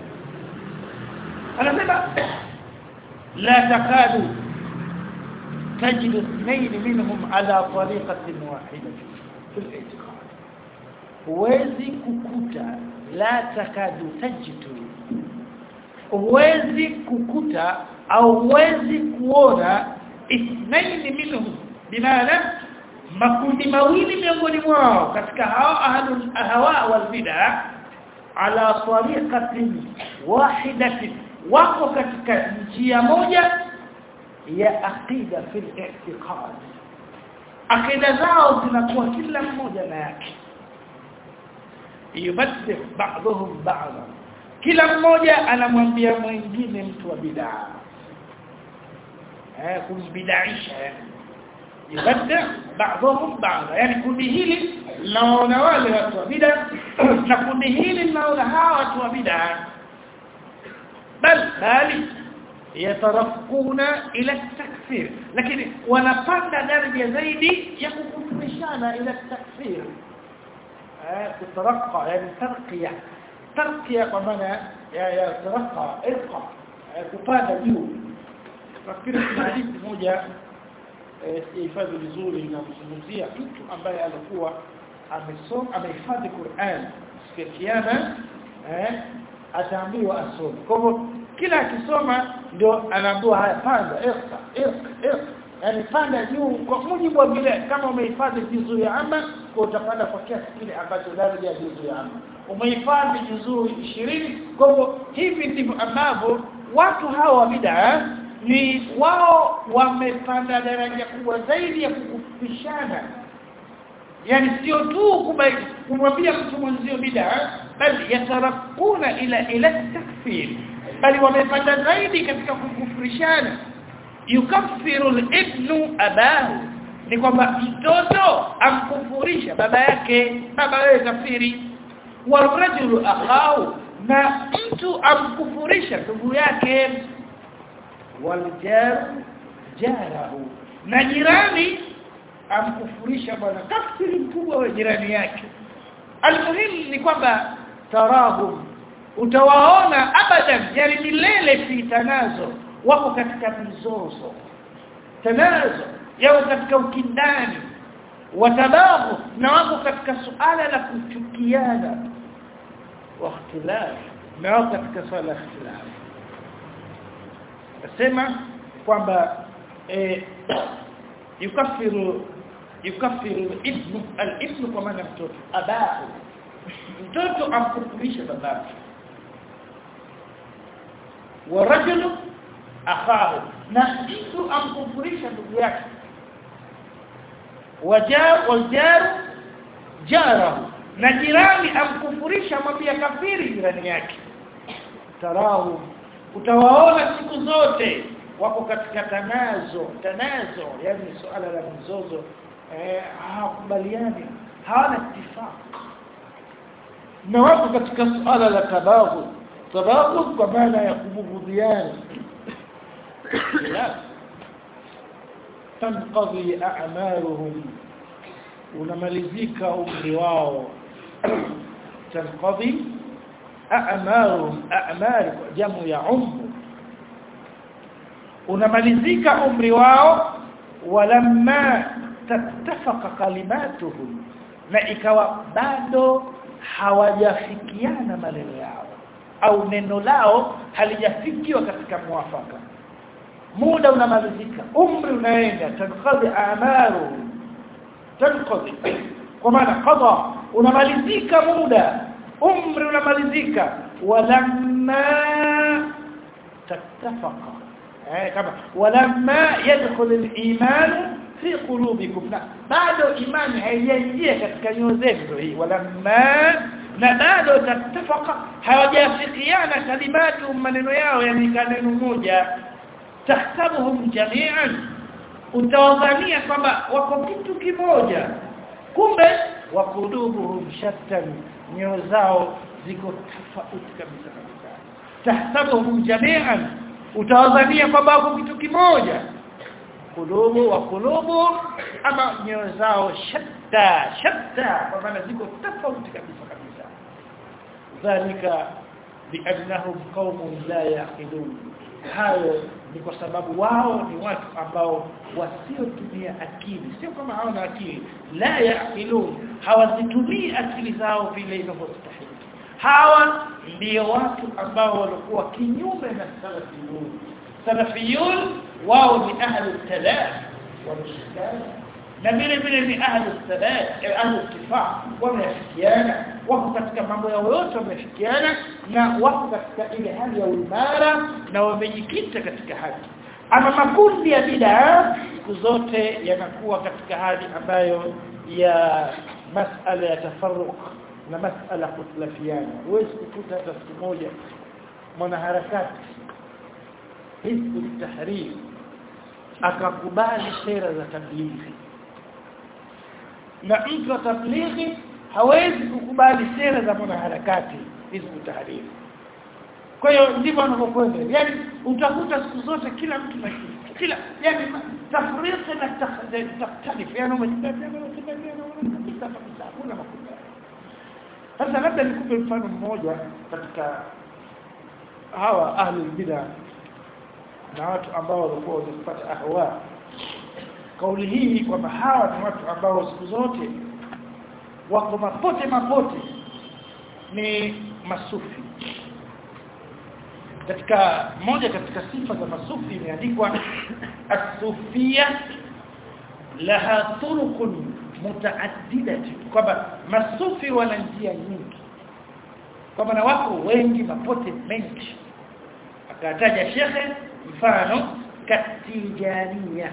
anasema la takadu تجد اثنين منهم على طريقة واحدة في الاعتقاد huwezi kukuta la takadu tajidu huwezi kukuta au huwezi kuona ithnaini minhum bimaana makundi mawili miongoni mwao katika hao ahlul ahwa wal bid'ah ala tariqatin wahidatin wako katika njia moja ya aqida fil i'tiqad aqida zao zinakuwa kila mmoja na yake yubaddil ba'dhum ba'dha kila mmoja anamwambia mwingine mtu wa bid'a eh kumbidaisha yubaddil ba'dhum ba'dha yani kundi hili naona wale watu wa bid'a na kundi hili naona hawa watu wa bid'a bal bali yatarafquna ila takfir lakini wanapanda daraja zaidi ya kukufurishana ila takfir تترقى يعني ترقية ترقية بمعنى يا ترقى ارقى kupanda juu nafikiri kuna hadithi moja hifadhi vizuri inamzungumzia mtu ambaye alikuwa amesoma amehifadhi Qur'an siku ya kiyama eh ataambiwa asome kwa hivyo kila akisoma ndio anaambiwa haya panda irqa irqa irqa yani panda juu kwa mujibu wa vile kama umehifadhi juzuu ya ama kwa utapanda kwa kiasi kile ambacho daraja ya juzuu ya ama umehifadhi juzuu 20 kwa hivyo hivi ndivyo ambavyo watu hawa wa bid'a ni wao wamepanda daraja kubwa zaidi ya kukufishana yani sio tu kumwambia mtu mwenzio bid'a bali yatarakuna ila ila takfir bali wamepanda zaidi katika kukufurishana yukaffiru al-ibnu abahu ni kwamba mtoto amkufurisha baba yake baba wewe kafiri warajulu akhahu na mtu amkufurisha ndugu yake waljar jarahu na jirani amkufurisha bwana kafiri mkubwa wa jirani yake almuhimu ni kwamba tarahum utawaona abadan yani milele fi tanazo wako katika mizozo tanazo yao katika ukindani watabahu na wako katika suala la kuchukiana wa ikhtilaf na wako katika suala la ikhtilaf nasema kwamba eh, yukafiru yukafiru ibnu al-ibnu kwa maana mtoto abahu mtoto amkufurisha babake wa rajulu akhahu na mtu amkufurisha ndugu yake wajar wajaru jarahu na jirani amkufurisha mwambia kafiri jirani yake tarahu utawaona siku zote wako katika tanazo tanazo yani suala la mzozo eh hawakubaliani hawana ittifaq na wako katika suala la tabaghud tabaghud kwa maana ya kubughudhiana tanqadhi a'maluhum unamalizika umri wao tanqadhi a'maluhum a'mal jamu ya umru unamalizika umri wao walamma tattafaqa kalimatuhum na ikawa bado hawajafikiana maneno yao au neno lao halijafikiwa katika mwafaka muda unamalizika umri unaenda tanqadhi a'malu tanqadhi kwa maana qada unamalizika muda umri unamalizika walamma tattafaqa eh kama walamma yadkhul al-iman fi qulubikum na bado imani haijaingia katika nyoyo zenu hii walamma na bado tattafaqa hawajafikiana kalimatu maneno yao yani kaneno moja tahsabuhum jami'an utawadhania kwamba wako kitu kimoja kumbe wakulubuhum shattan nyoyo zao ziko tofauti kabisa kabisa tahsabuhum jami'an utawadhania kwamba wako kitu kimoja kulubu wa kulubu ama nyoyo zao shatta shatta kwa maana ziko tofauti kabisa kabisa dhalika biannahum qaumun la yaqilun hayo ni kwa sababu wao ni watu ambao wasiotumia akili sio kama hawana akili la yaqilun hawazitumii akili zao vile inavyostahili hawa ndio watu ambao walikuwa kinyume na salafiyun salafiyun wao ni ahli talaf wa mishkan na vile vile ni ahli thabat ahli ittifaq wamefikiana wako katika mambo yao yote wamefikiana na wako katika ile hali ya uimara na wamejikita katika haki ama makundi ya bid'a siku zote yanakuwa katika hali ambayo ya masala ya tafarruq na masala kutlafiana huwezi kukuta hata siku moja mwanaharakati hizbu tahrir akakubali sera za tablighi na mtu wa tablighi hawezi kukubali sera za mwanaharakati hizbu tahrir kwa hiyo ndivyo anavyokwenda yani utakuta siku zote kila mtu na kila yani tafriki na takhtalif yani umejibadilika kabisa kabisa hakuna makundi sasa labda nikupe mfano mmoja katika hawa ahli bid'a na watu ambao walikuwa wanapata ahwa kauli hii kwamba hawa ni watu ambao siku zote wako mapote mapote ni masufi katika moja katika sifa za masufi imeandikwa as-sufia laha turuqun mutaaddidati kwamba masufi wana njia nyingi kwamba na wako wengi mapote mengi akataja shekhe mfano katijania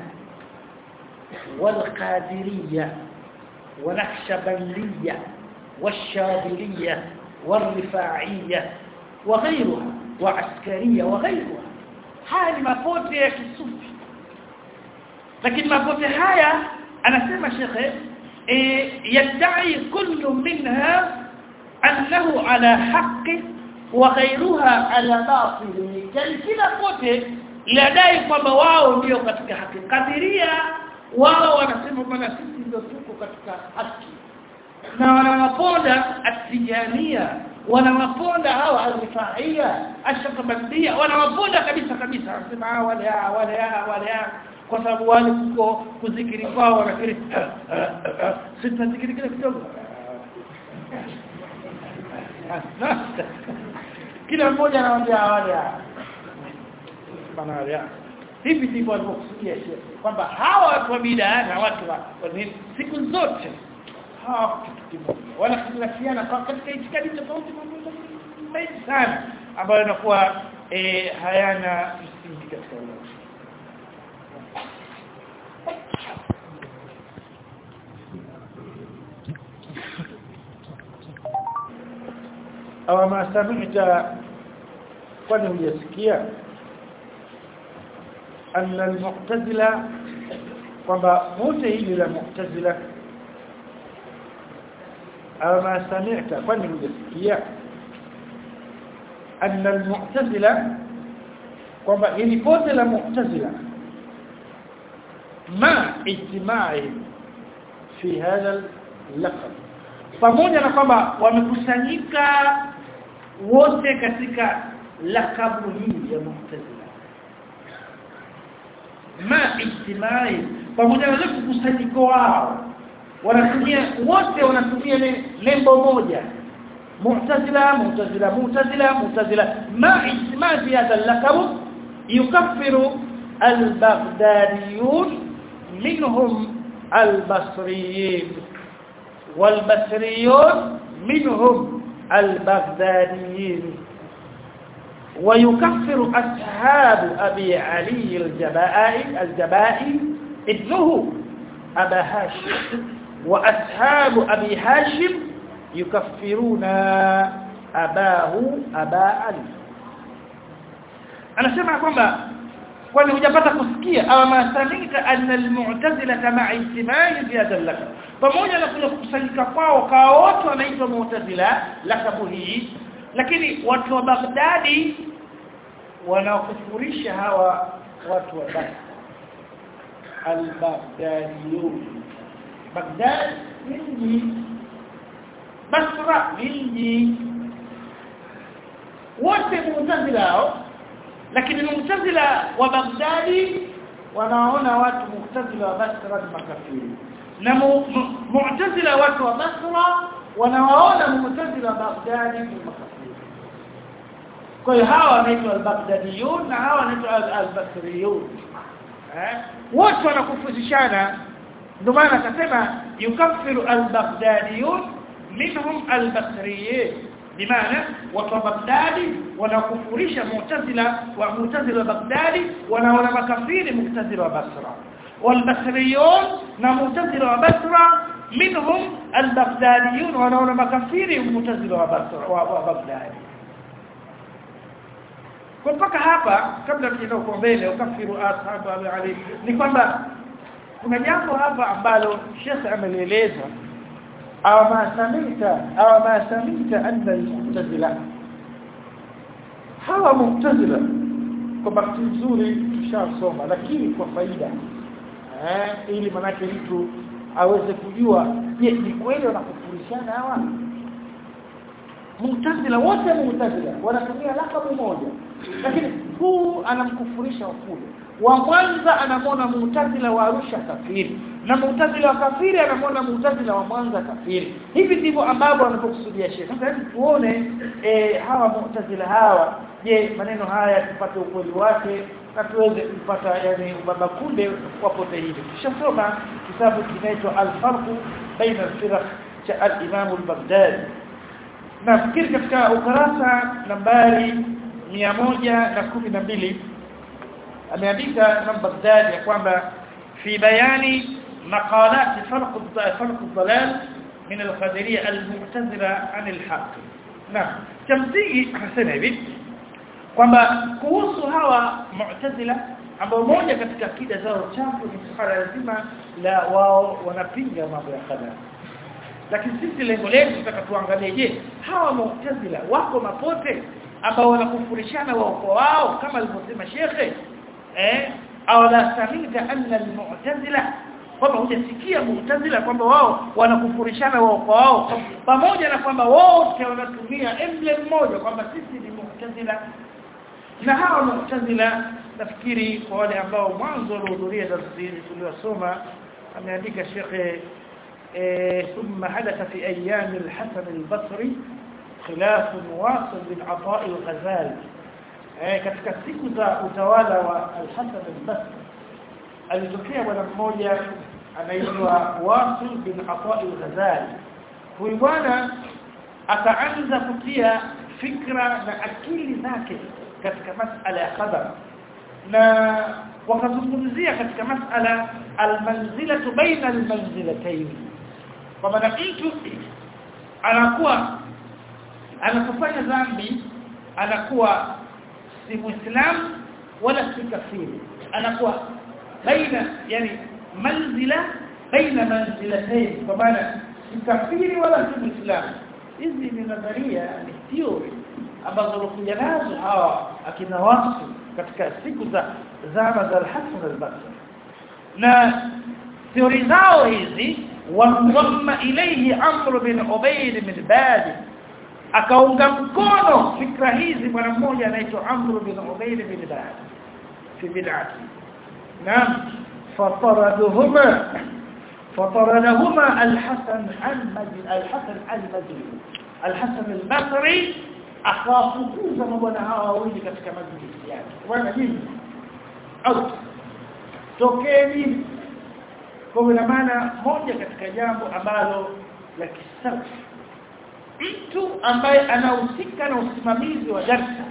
والقادرية ونقشبندية والشاذلية والرفاعية وغيرها وعسكرية وغيرها هذه mapote ya kisufi lakini mapote haya anasema shekhe yadai kullu minha annahu ala haqqi wa ghairuha ala batil yani kila pote ladai kwamba wao ndio katika haki kadiria wao wanasema bwana sisi ndio tuko katika haki na wanawaponda atijania wanawaponda hawa alifaia ashakabandia wanawaponda kabisa kabisa wanasema hawa wale hawa wale hawa wale hawa kwa sababu wale kuko kuzikiri kwao wanakiri sisi tunazikiri kile kidogo kila mmoja anawaambia wale bana wale hivi ndivyo walivyokusudia kwamba hawa watu wa bidaa na watu wa siku zote hawa kitu kimoja wala khilafiana kwa katika itikadi tofauti mambo mengi sana ambayo yanakuwa eh, hayana msingi katika ulimwengu aw ma sami'ta kwani hujasikia anna al-mu'tazila kwamba wote hili la mu'tazila aw ma sami'ta kwani hujasikia anna al-mu'tazila kwamba hili pote la mu'tazila ma ijtimai fi hadha al-laqab pamoja na kwamba wamekusanyika wote katika lakabu hii ya mu'tazila ma ijtimai pamoja na kukusanyiko wao wanatumia wote wanatumia nembo moja mu'tazila mu'tazila mu'tazila mu'tazila ma ijtimai fi hadha al-laqab yukaffiru al-baghdadiyun minhum al-basriyin والبصريون منهم البغداديين ويكفر أصحاب أبي علي الجبائي الجبائي ابنه أبا هاشم وأصحاب أبي هاشم يكفرون أباه أبا علي أنا سمع kwamba kwani hujapata kusikia au masamika anna almu'tazila kama ijtimai fi hadha al pamoja na kule kukusanyika kwao kwa wote wanaitwa mu'tazila lakabu hii lakini watu wa Baghdadi wanaokufurisha hawa watu wa Baghdad al-Baghdadiyun Baghdad mji Basra mji wote mu'tazila hao lakini mu'tazila wa Baghdadi wanaona watu mu'tazila wa Basra ni makafiri na mu'tazila watu wa Basra wanawaona mu'tazila wa Baghdadi ni makafiri kwa hiyo hawa wanaitwa al-Baghdadiyun na hawa wanaitwa al-Basriyun eh wote wanakufundishana ndio maana akasema yukaffiru al-Baghdadiyun minhum al-Basriyun bimaana watu wa Baghdadi wanakufurisha mu'tazila wa mu'tazila wa Baghdadi wanaona makafiri mu'tazila wa Basra والبصريون نمعتزله وبصرة منهم البغداديون ونون مكفير معتزله وبصرة وبغداد kwa mpaka hapa kabla tujaenda kwa mbele ukafiru ashabu ali ni kwamba kuna jambo hapa ambalo Sheikh amelieleza aw ma samita aw ma samita anna al-mu'tazila hawa mu'tazila kwa bahati nzuri tushasoma lakini kwa faida eh ili manake mtu aweze kujua je ni kweli wanakufundishana hawa Mu'tazila wote Mu'tazila wanatumia lakabu moja lakini huu anamkufurisha kule wa Mwanza anamwona Mu'tazila wa Arusha kafiri na Mu'tazila wa kafiri anamwona Mu'tazila wa Mwanza kafiri hivi ndivyo ambavyo wanapokusudia Sheikh sasa hebu tuone e, hawa Mu'tazila hawa je maneno haya tupate ukweli wake na tuweze kupata yani baba kunde wapote hivi tushasoma kitabu kinaitwa al-farq baina al-firq cha al-Imam al-Baghdadi nafikiri katika ukurasa nambari na mbili ameandika Imam Baghdadi ya kwamba fi bayani maqalat farq farq ad-dalal min al-qadariyya al-mu'tazila an al-haqq na chamsingi anasema hivi kwamba kuhusu hawa mu'tazila ambao moja katika akida zao chafu ni suala zima la wao wanapinga mambo ya qadar lakini sisi lengo letu tunataka tuangalie je hawa mu'tazila wako mapote ambao wanakufurishana wao kwa wao kama alivyosema shekhe eh au la samita anna almu'tazila kwamba hujasikia mu'tazila kwamba wao wanakufurishana wao kwa wao pamoja na kwamba wote wanatumia emblem moja kwamba sisi ni mu'tazila na hawa mu'tazila nafikiri kwa wale ambao mwanzo walihudhuria darasa hili tuliosoma ameandika shekhe ثم حدث في ايام الحسن البصري خلاف واصل بن عطاء الغزالي katika siku za utawala wa al-Hasan al-Basri alitokea bwana mmoja anaitwa Wasil bin Ata al-Ghazali huyu bwana akaanza kutia fikra na akili zake katika masala ya qadar na wakazungumzia katika masala al-manzilatu baina al-manzilatayn kwa maana mtu anakuwa anapofanya dhambi anakuwa si muislam wala si kafiri anakuwa baina yani manzila baina manzilatayn kwa maana si kafiri wala si muislam hizi ni nadharia ni theory ambazo walikuja nazo hawa akina wasu katika siku za zama za al-Hasan al-Basri na theory zao hizi wamdhamma ilayhi Amr bin Ubayd bin Badi akaunga mkono fikra hizi bwana mmoja anaitwa Amr bin Ubayd bin Badi fi bid'ati naam fataraduhuma فطردهما الحسن المجد الحسن المجد الحسن البصري akawafukuza mabwana hawa wawili katika majlisi yake bwana nini au tokeni kwa maana moja katika jambo ambalo la kisafi mtu ambaye anahusika na usimamizi wa darsa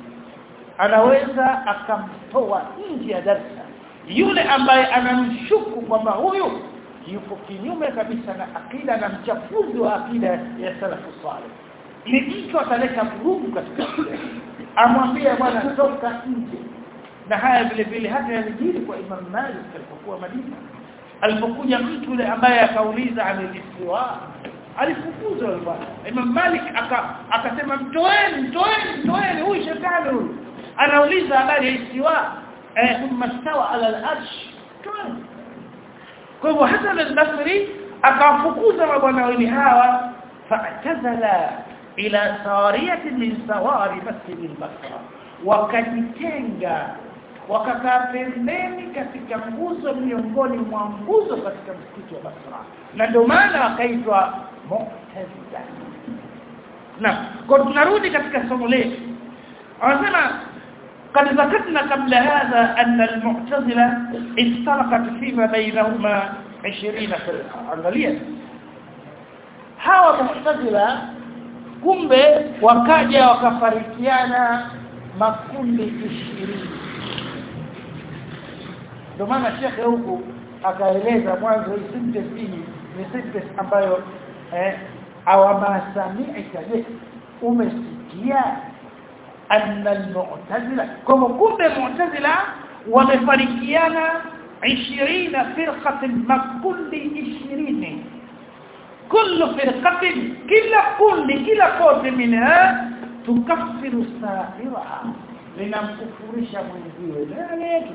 anaweza akamtoa nje ya darsa yule ambaye anamshuku kwamba huyu yupo kinyume kabisa na akida na mchafuzi wa akida ya salafu salih ni mtu ataleta vurugu katika amwambie bwana toka nje na haya vile vile hata yalijiri kwa Imam Malik alipokuwa Madina alipokuja mtu yule ambaye akauliza amelistiwa alifukuzwa yule bwana Imam Malik akasema mtoeni mtoeni mtoeni huyu shetani huyu anauliza habari ya istiwa eh thumma stawa ala al-arsh toeni kwa hivyo Hasan al-Basri akawafukuza mabwana wawili hawa fa'tazala ila sariyati min sawari masjid al-Basra wakajitenga wakakaa pembeni katika nguzo miongoni mwa nguzo katika msikiti wa Basra na ndio maana wakaitwa Mu'tazila na kwa tunarudi katika somo letu anasema قد ذكرنا قبل هذا أن المعتزلة افترقت فيما بينهما 20 فرقة angalia hawa mu'tazila kumbe wakaja wakafarikiana makundi 20 ndio maana shekhe huku akaeleza mwanzo hii sentence hii ni sentence ambayo eh awamasami'ika je umesikia anna al-mu'tazila kama kumbe mu'tazila wamefarikiana 20 firqatin makundi 20 كل فرقه كلا كل كلا قوت منها تكفر سائرها linamkufurisha mwenziwe nani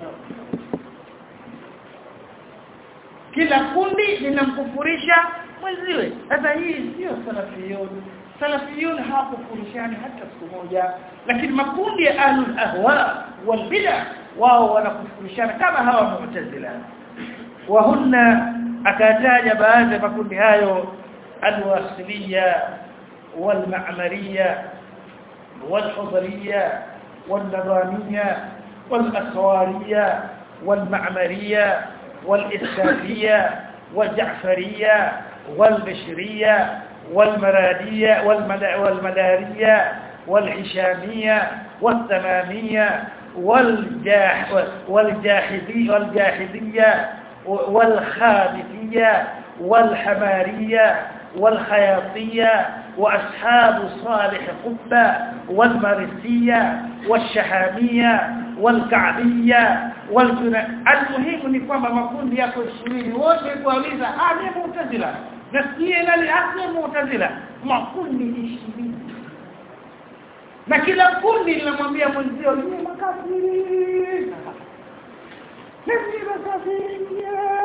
kila kundi linamkufurisha mwenziwe sasa hii sio salafiyun salafiyun hawakufurishani hata siku moja lakini makundi ya ahlul ahwa wal bid'ah wao wanakufurishana kama hawa mu'tazila wa hunna akataja baadhi ya makundi hayo alwasiliya walma'mariya والحضرية والنظامية والأسوارية والمعمرية والإسلامية والجعفرية والبشرية والمرادية والمدارية والعشامية والتمامية والجاح والجاحدية والجاحدية والخابثية والحمارية والخياطية وأصحاب صالح قبة والمرسية والشحامية والكعبية والجنة المهم ni kwamba makundi yako 20 wote kuuliza ah ni mu'tazila nasikie nani asli mu'tazila makundi 20 na kila kundi linamwambia mwenzio ni makafiri ni makafiri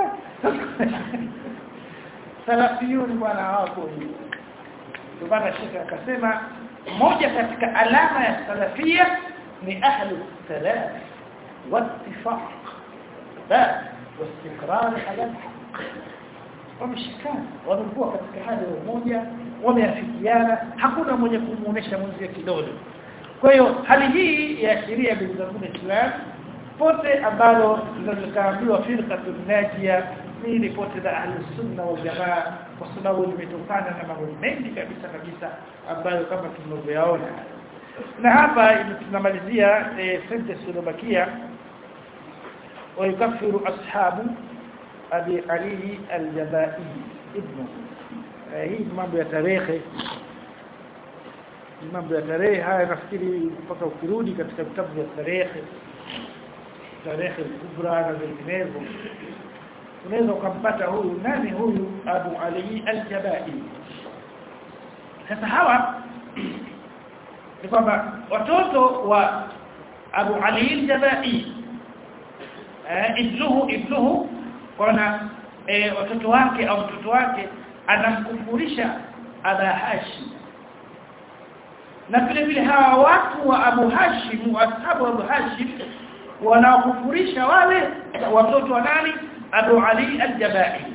salafiyuni bwana hawako hivyo ndio maana shekhe akasema moja katika alama ya salafia ni ahlu salaf wattifaq bal واستقرار على الحق wameshikana wamekuwa katika hali ya umoja wameafikiana hakuna mwenye kumuonesha mwenzie kidole kwa hiyo hali hii ya sheria bila Islam pote ambalo linalokaambiwa firqatul najia ni ripoti za ahli sunna wal jamaa kwa sababu limetokana na mambo mengi kabisa kabisa ambayo kama tunavyoyaona na hapa tunamalizia sentence iliyobakia ويكفر أصحاب أبي علي الجبائي ابنه hii mambo ya tarehe mambo ya tarehe haya nafikiri mpaka ukirudi katika vitabu vya tarehe tarehe kubra na vinginevyo unaweza ukampata huyu nani huyu Abu Ali al-Jabai sasa hawa ni kwamba watoto wa Abu Ali al-Jabai ibnuhu ibnuhu kuna e, watoto wake au mtoto wake anamkufurisha Aba Hashim na vile vile hawa watu wa Abu Hashim ashabu Abu Hashim wanaokufurisha wale watoto wa nani Abu Ali al-Jabai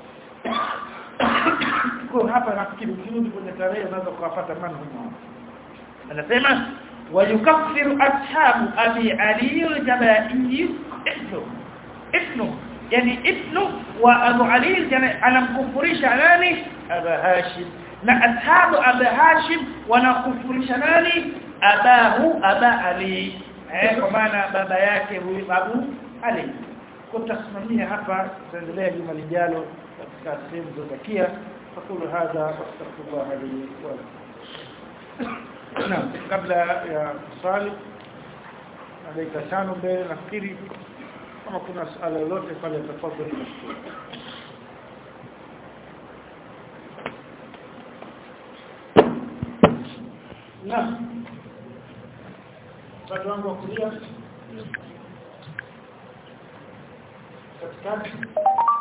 kwa hapa nafikiri ukirudi kwenye tarehe unaweza kuwapata maneno anasema ويكفر أصحاب أبي علي الجبائي ابنه ابنه يعني ابنه وأبو علي الجبائي أنا مكفرش عناني أبا هاشم na ashabu aba hashim wanakufurisha nani abahu aba ali eh kwa maana baba yake huyu abu ali kutasimamia hapa tutaendelea juma lijalo katika sehemu zilizobakia fakulu hadha wastaghfirullah li wa Naam, kabla ya swali na dakika tano mbele nafikiri kama kuna swala lolote pale tafadhali nashukuru. Naam. Watu wangu wa kulia katikati